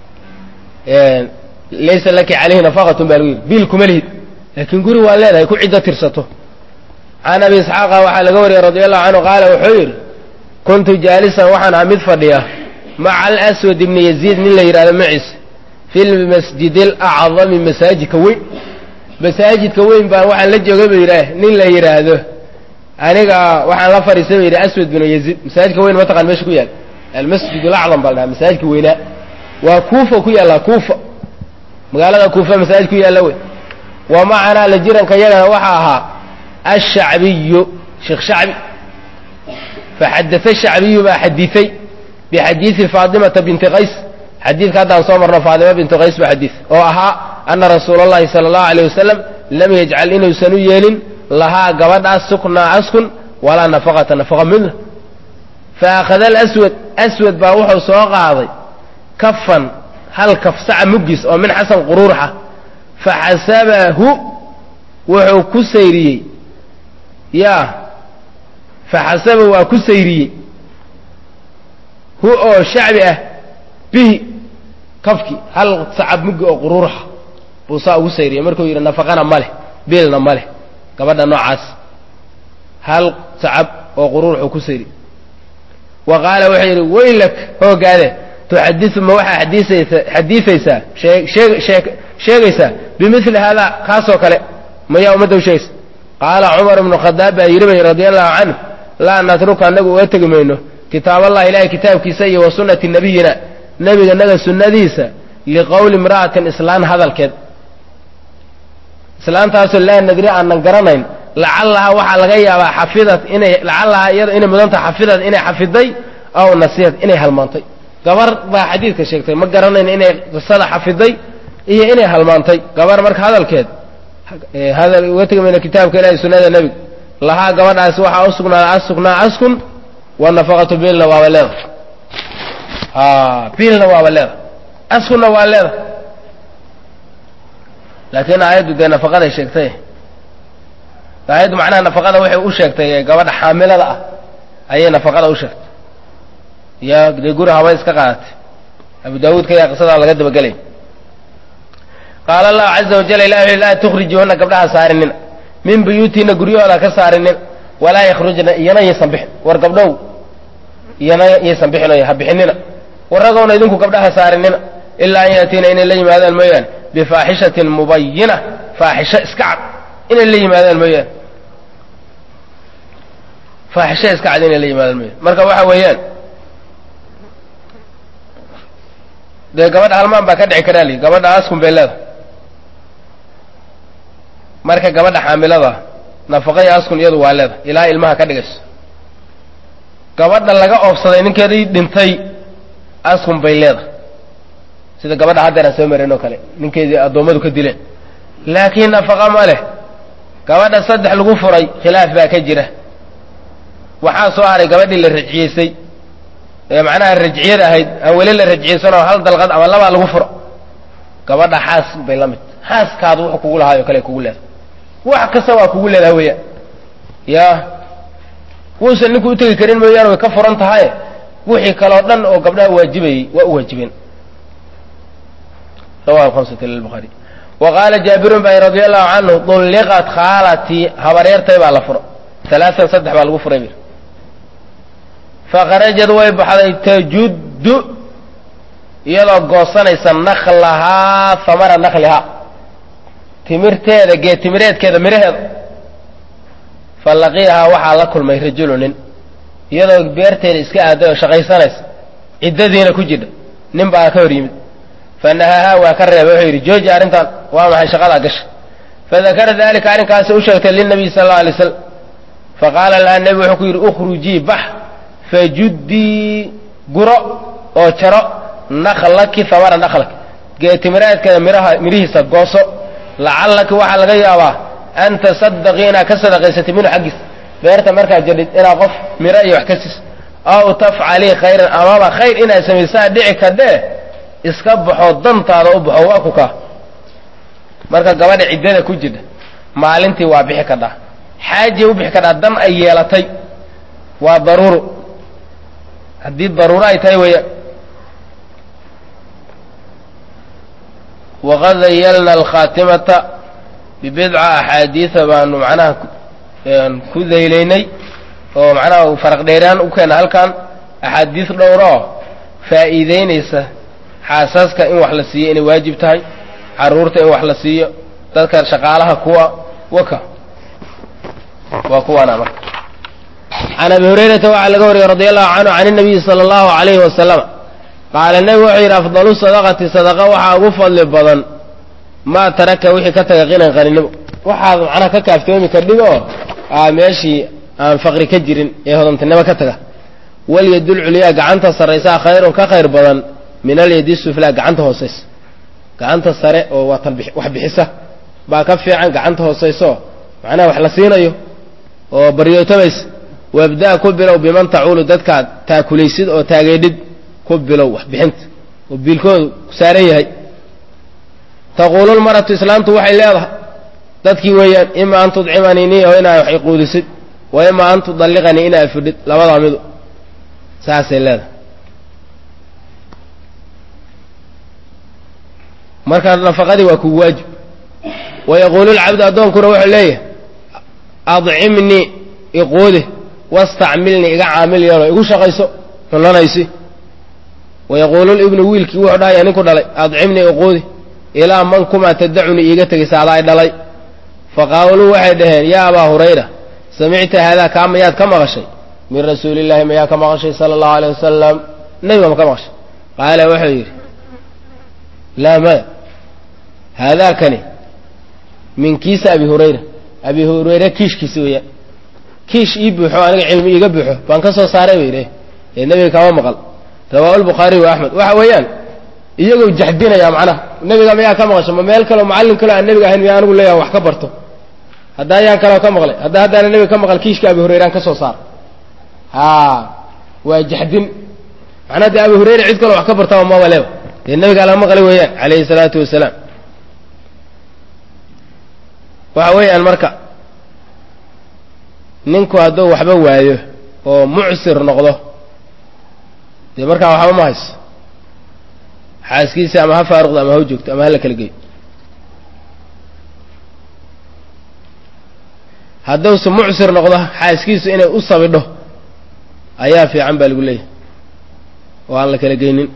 Speaker 1: laysa laki calayhi nafaqatun baa lagu yidhi biil kuma lihid laakiin guri waa leedahay ku ciddo tirsato can abi isxaaqa waxaa laga wariyey radi allahu canhu qaala wuxuu yidhi kuntu jaalisan waxaan ahaa mid fadhiya maca alaswad ibni yaziid nin la yidhahdo maciis fi lmasjid alacdami masaajidka weyn masaajidka weyn baan waxaan la joogay buu yidhaah nin la yidhaahdo aniga waxaan la fadhiistay ba yidhi aswad binu yaziid masaajidka weyn mataqan meesha ku yaal almasjid alacdam baa la dhaha masaajidka weynaa waa kuufa ku yaallaa kuufa magaalada kuufa masaajid ku yaalla wey wa macanaa la jiranka yagana waxaa ahaa ashacbiyu sheekh shacbi faxadaa shacbiyu baa xadiiay bixadiidi faatimata binti qays xadiidka haddaan soo marno faatima binti qays baa xadiid oo ahaa ana rasuula allahi sala allahu alayh wasalam lam yajcal inuusan u yeelin lahaa gabadhaas suknaa askun walaa nafaqata nafaqa midna fa akhada alaswad aswad baa wuxuu soo qaaday kafan hal kaf saca muggiis oo min xasan quruurxa faxasabahu wuxuu ku sayriyey yaa faxasaba waa ku sayriyey hu oo shacbi ah bihi kafkii hal sacab muggi oo quruurxa buu saa ugu sayriyey markuu yidhi nafaqana ma leh biilna ma leh gabadha noocaas hal sacab oo quruurxuu ku sayriyey wa qaala wuxuu yidhi weylak hoogaade tuxadisu ma waxaa xadiisaysa xadiisaysaa sheeg sheegaysaa bimili haadaa kaasoo kale mayaa ummadda u sheegaysa qaala cumar ibnu khadaab baa yidhi bay radia allahu canhu laa natruka annagu uga tegi mayno kitaaballahi ilaahay kitaabkiisa iyo wa sunnati nabiyina nebiganaga sunnadiisa liqowli imra'atin islaan hadalkeed islaantaasoo laa nadri aanan garanayn lacallahaa waxaa laga yaabaa xafidad inay lacallahaa iyada inay mudanta xafidad inay xafiday aw nasiyad inay halmaantay gabar baa xadiidka sheegtay ma garanayn inay qisada xafiday iyo inay halmaantay gabar marka hadalkeed hadal uga tegi mayno kitaabka ilahi sunnada nebiga lahaa gabadhaasi waxaa u sugnaaday asugnaa askun wa nafaqatu biilna waaba leeda biilna waaba leeda askunna waa leeda laakiin aayaddu dee nafaqaday sheegtay aayaddu macnaha nafaqada waxay u sheegtay gabadha xaamilada ah ayay nafaqada u sheegtay iyo dee guri haba iska qaadatay abu daawuudka ayaa qisadaa laga dabagelay qaala allahu caza wajal ilah wuxu laa tukhrijuhuna gabdhaha saarinina min buyuutiina guryahooda ka saarinina walaa yakhrujna iyana yaysan bixin war gabdhow iyana yaysan bixin ha bixinina warragoona idinku gabdhaha saarinina ilaa an yaatiina inay la yimaadaan mooyaane bifaaxishatin mubayina faaxisho iska cad inay la yimaadaan mooyaane faaxisho iska cad inay la yimaadaan mooyaane marka waxa weeyaan dee gabadha halmaan baa ka dhici karaa li gabadha askun bay leedahay marka gabadha xaamilada nafaqaya askun iyadu waa leedahay ilaa ilmaha ka dhigayso gabadha laga oobsaday ninkeedii dhintay askun bay leedahay sida gabadha haddeer aan soo marayn oo kale ninkeedii addoommadu ka dileen laakiin nafaqa ma leh gabadha saddex lagu furay khilaaf baa ka jira waxaa soo haray gabadhii la rajciyeysay ee macnaha rajciyad ahayd aan weli la rajciyeysanoo hal dalqad ama labaa lagu furo gabadha xaas bay la mid xaaskaadu wuxuu kugu lahaayo kale kugu leedahay wax kasta waa kugu leedahay weeyaan ya wuusan ninku utegi karin mooyaane way ka furan tahaye wixii kaleo dhan oo gabdhaha waajibayey waa u waajibeen rawahu hamsat lilbuhaari wa qaala jaabirun ba radi allahu canhu dulliqat khaalatii habaryartay baa la furo alaaan saddex baa lagu furay bir fakharajad way baxday tajuddu iyadoo goosanaysa naklahaa hamara naklihaa timirteeda geed timireedkeeda miraheeda falaqiihaa waxaa la kulmay rajulu nin iyadoo beerteeda iska aaday oo shaqaysanaysa ciddadiina ku jidha nin baa ka hor yimid fanahahaa waa ka reebay wuxuu yidhi jooji arrintan waa maxay shaqadaa gasha fadakara dalika arrinkaasi u sheegtay lilnabiy sala alla alay slam faqaala laha nebi wuxuu ku yidhi ukhrujii bax fajuddii guro oo jaro naklaki hamara naklak geetimiraadkeeda miraha mirihiisa gooso lacallaki waxaa laga yaabaa an tasadaqii inaad ka sadaqaysatay minhu xaggiis beerta markaad jadhid inaad qof miro iyo wax ka siiso aw tafcalii khayran amaba khayr inaad samaysaa dhici kadhee iska baxoo dantaada u baxo waa ku kaa marka gabadha ciddada ku jirta maalintii waa bixi kadhaa xaajay u bixi kadhaa dan ay yeelatay waa daruuro haddii daruuro ay tahay weeyaan waqad dayalna alkhaatimata bibidca axaadiida baanu macnaha ku daylaynay oo macnaha faraq dheeraan u keena halkan axaadiis dhowroo faa'iideynaysa xaasaska in wax la siiyo inay waajib tahay carruurta in wax la siiyo dadka shaqaalaha kuwa waka waa kuwaana marka can abi hurayrata waxaa laga wariyey radi allahu canhu can inabiyi sala allahu alayhi wasalama qaala nebigu wuxuu yidhi afdalu sadaqati sadaqa waxaa ugu fadli badan maa taraka wixii ka taga qinan qaninimo waxaad macnaha ka kaaftoomi kadhig oo aa meeshii aan faqri ka jirin ee hodantinimo ka taga walyadul culyaa gacanta sarraysaa khayrun ka khayr badan min alyadi suflaa gacanta hoosaysa gacanta sare oo waa tan wax bixisa baa ka fiican gacanta hoosayso macnaha wax la siinayo oo baryootamaysa wabda ku bilow biman tacuulu dadkaad taakulaysid oo taageedhid ku bilow wax bixinta oo biilkoodu saaran yahay taquulu lmaratu islaamtu waxay leedahay dadkii weeyaan ima an tudcimanii niyaho inaa wax iquudisid wa ima an tudalliqanii inaa fidhid labadaa midu saasay leedahay marka nafaqadii waa kugu waajib wa yaquulu lcabdu addoonkuna wuxuu leeyahay adcimnii iquudi wastacmilnii iga caamil yeelo igu shaqayso cunanaysi wa yaquulu libnu wiilkii wuxuu dhahaya ninku dhalay adcimnii iquudi ilaa man kumaa tadacunii iiga tegaysa adaa dhalay faqaaluu waxay dhaheen yaa abaa hurayra samicta haadaa kaa mayaad ka maqashay min rasuulillahi mayaa ka maqashay sala allahu aleyh wasalam nebiga ma ka maqashay qaala wuxuu yidhi laa maya haadaakani min kiisa abi hurayra abi hurayre kiishkiisi weeyaan kiish ii buuxo aniga cilmi iiga buuxo baan ka soo saaray bay idhi ee nebiga kama maqal rawaahu lbukhaariy wa axmed waxa weeyaan iyagoo jaxdinaya macnaha nebiga mayaa ka maqasho ma meel kaleo macallin kaleo aan nebiga ahayn miyaa anigu leeyaha wax ka barto hadda ayaan kaleo ka maqlay hadda haddaana nebiga ka maqal kiishka abi hurayraan ka soo saar ha waa jaxdin macnaha dee abi hurayra cid kaloo wax ka bartaba maba leeba dee nebigaa laga maqlay weeyaan calayhi salaatu wasalaam waxa weeyaan marka ninku hadduu waxba waayo oo mucsir noqdo dee markaa waxba ma hayso xaaskiisa ama ha faaruqdo ama ha joogto ama ha la kala geyo hadduuse mucsir noqdo xaaskiisu inay u sabidho ayaa fiican baa lagu leeyahay oo aan la kala geynin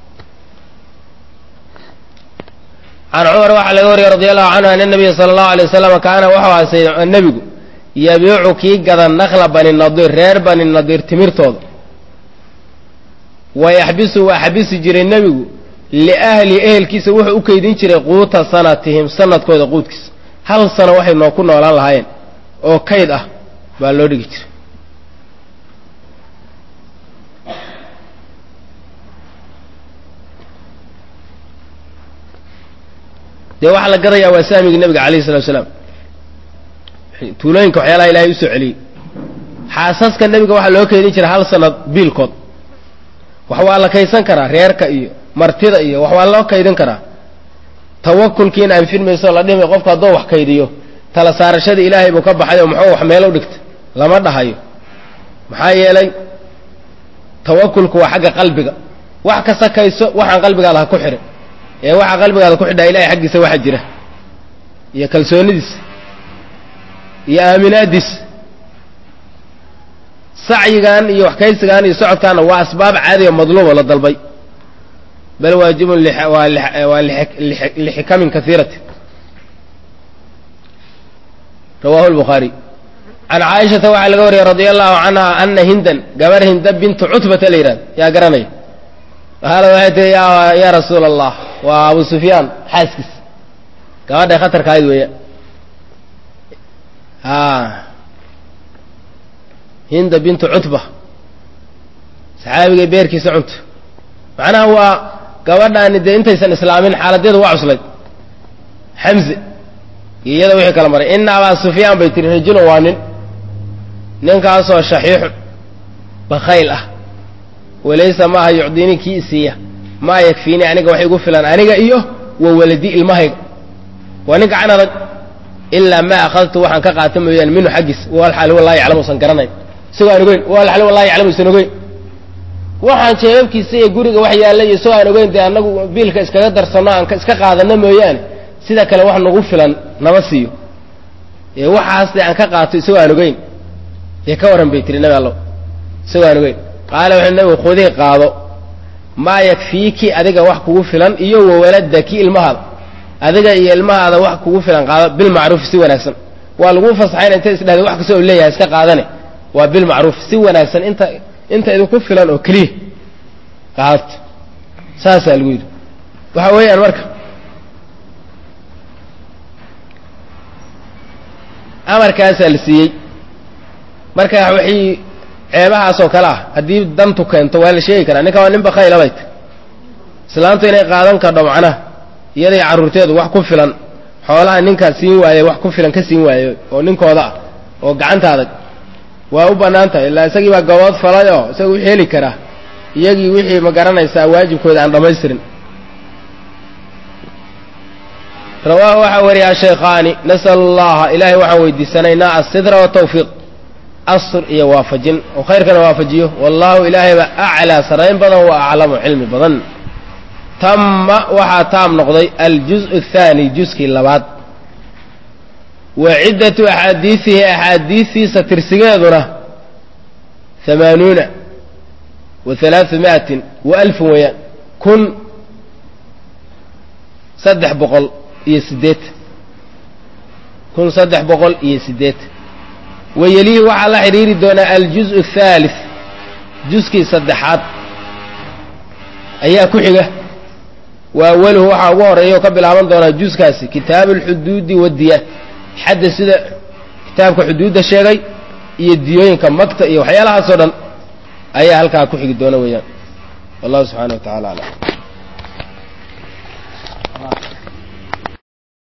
Speaker 1: can cumar waxaa laga wariyey radi allahu canhu ana nabiya sala allahu alay wasalam kaana wuxuu aasay nebigu yabiicu kii gada nakla bani nadiir reer bani nadiir timirtooda wa yaxbisu waa xabisi jiray nebigu liahli ehelkiisa wuxuu u kaydin jiray quuta sanatihim sanadkooda quudkiisa hal sano waxay noo ku noolaan lahaayeen oo kayd ah baa loo dhigi jiray dee waxaa la gadayaa waa saamigii nabiga alayhi salatu salaam tuulooyinka waxyaalaha ilahay usoo celiyey xaasaska nebiga waxaa loo keydin jiray hal sanad biilkood wax waa la kaydsan karaa reerka iyo martida iyo wax waa loo kaydin karaa tawakulkiina anfin mayso la dhimay qofku haddoo wax kaydiyo tala saarashadii ilaahay buu ka baxay oo muxuu wax meel u dhigtay lama dhahayo maxaa yeelay tawakulku waa xagga qalbiga wax ka sakayso waxaan qalbigaada ha ku xidhin ee waxaa qalbigaada ku xidhaa ilahay xaggiisa waxa jira iyo kalsoonidiisa iyo aaminaadiisa sacyigan iyo waxkaysigan iyo socodkaana waa asbaab caadiga madluubo la dalbay bal waajibun waa lixikamin kaiirati rawahu lbukhaari can caaishata waxaa laga wariyey radia allahu canha ana hindan gabar hinda bintu cutbata la yidhahdo yaa garanaya qaala waxay tihi yaa rasuula allah waa abu sufyaan xaaskiis gabadhay khatarka ahayd weeya hinda bintu cutba saxaabigay beerkiisa cunto macnaha waa gabadhaani dee intaysan islaamin xaaladeedu waa cuslayd xamze iyo iyada wixii kala maray ina abaa sufyaan bay tihi rajulun waa nin ninkaasoo shaxiixun bakhayl ah walaysa maaha yucdinii kii isiiya maa yakfiinii aniga wax igu filan aniga iyo wa waladii ilmahayga waa nin gacan adag ilaa maa akhadtu waxaan ka qaata mooyaane minhu xaggiis walxaali wallahi yaclamu usan garanayn isagoo aan ogeyn walxaali wallahi yaclamu usan ogeyn waxaan jeebabkiisa iyo guriga wax yaalla iyo isagoo aan ogeyn dee annagu biilka iskaga darsanno aan iska qaadano mooyaane sida kale wax nagu filan nama siiyo ee waxaas dee aan ka qaato isagoo aan ogeyn dee ka warran bay tiri nabi allow isagoo aan ogeyn qaala wuxuu nabigu khudii qaado maa yakfiiki adiga wax kugu filan iyo wawaladaki ilmahaada adiga iyo ilmahaada wax kugu filan qaado bilmacruufi si wanaagsan waa laguu fasaxayna inta isdhahda wax kasta oo leeyahay iska qaadane waa bilmacruuf si wanaagsan inta inta idinku filan oo keliya qaadto saasaa lagu yidhi waxa weeyaan marka amarkaasaa la siiyey marka wixii ceebahaas oo kale ah haddii dantu keento waa la sheegi karaa ninka waa nin bakayla bay ta islaantu inay qaadan kardho macnaha iyaday carruurteedu wax ku filan xoolaha ninkaa siin waaye wax ku filan ka siin waayo oo ninkooda ah oo gacanta adag waa u bannaan tahay illaa isagii baa gabood falay oo isaga wixii heli karaa iyagii wixii ma garanaysaa waajibkooda aan dhammaystirin rawaahu waxaa wariyaa shaykhaani nas'al allaha ilaahay waxaan weydiisanaynaa assidra watawfiiq asr iyo waafajin oo khayrkana waafajiyo wallahu ilaahayba aclaa sarayn badan wa aclamu cilmi badan tamma waxaa taam noqday aljuz athaani juskii labaad wa ciddatu axaadiisihi axaadiisiisa tirsigeeduna hamaanuuna wa halaau mi'atin wa alfun weeyaan kun saddex boqol iyo siddeetan kun saddex boqol iyo siddeetan wayelihi waxaa la xidhiiri doonaa aljuz athaalith juskii saddexaad ayaa ku xiga wa awaluhu waxaa ugu horeeya oo ka bilaaban doonaa juskaasi kitaabu alxuduudi waddiya xadda sida kitaabka xuduudda sheegay iyo diyooyinka magta iyo waxyaalahaasoo dhan ayaa halkaa ku xigi doona weeyaan wallahu subxaana wa tacala aclam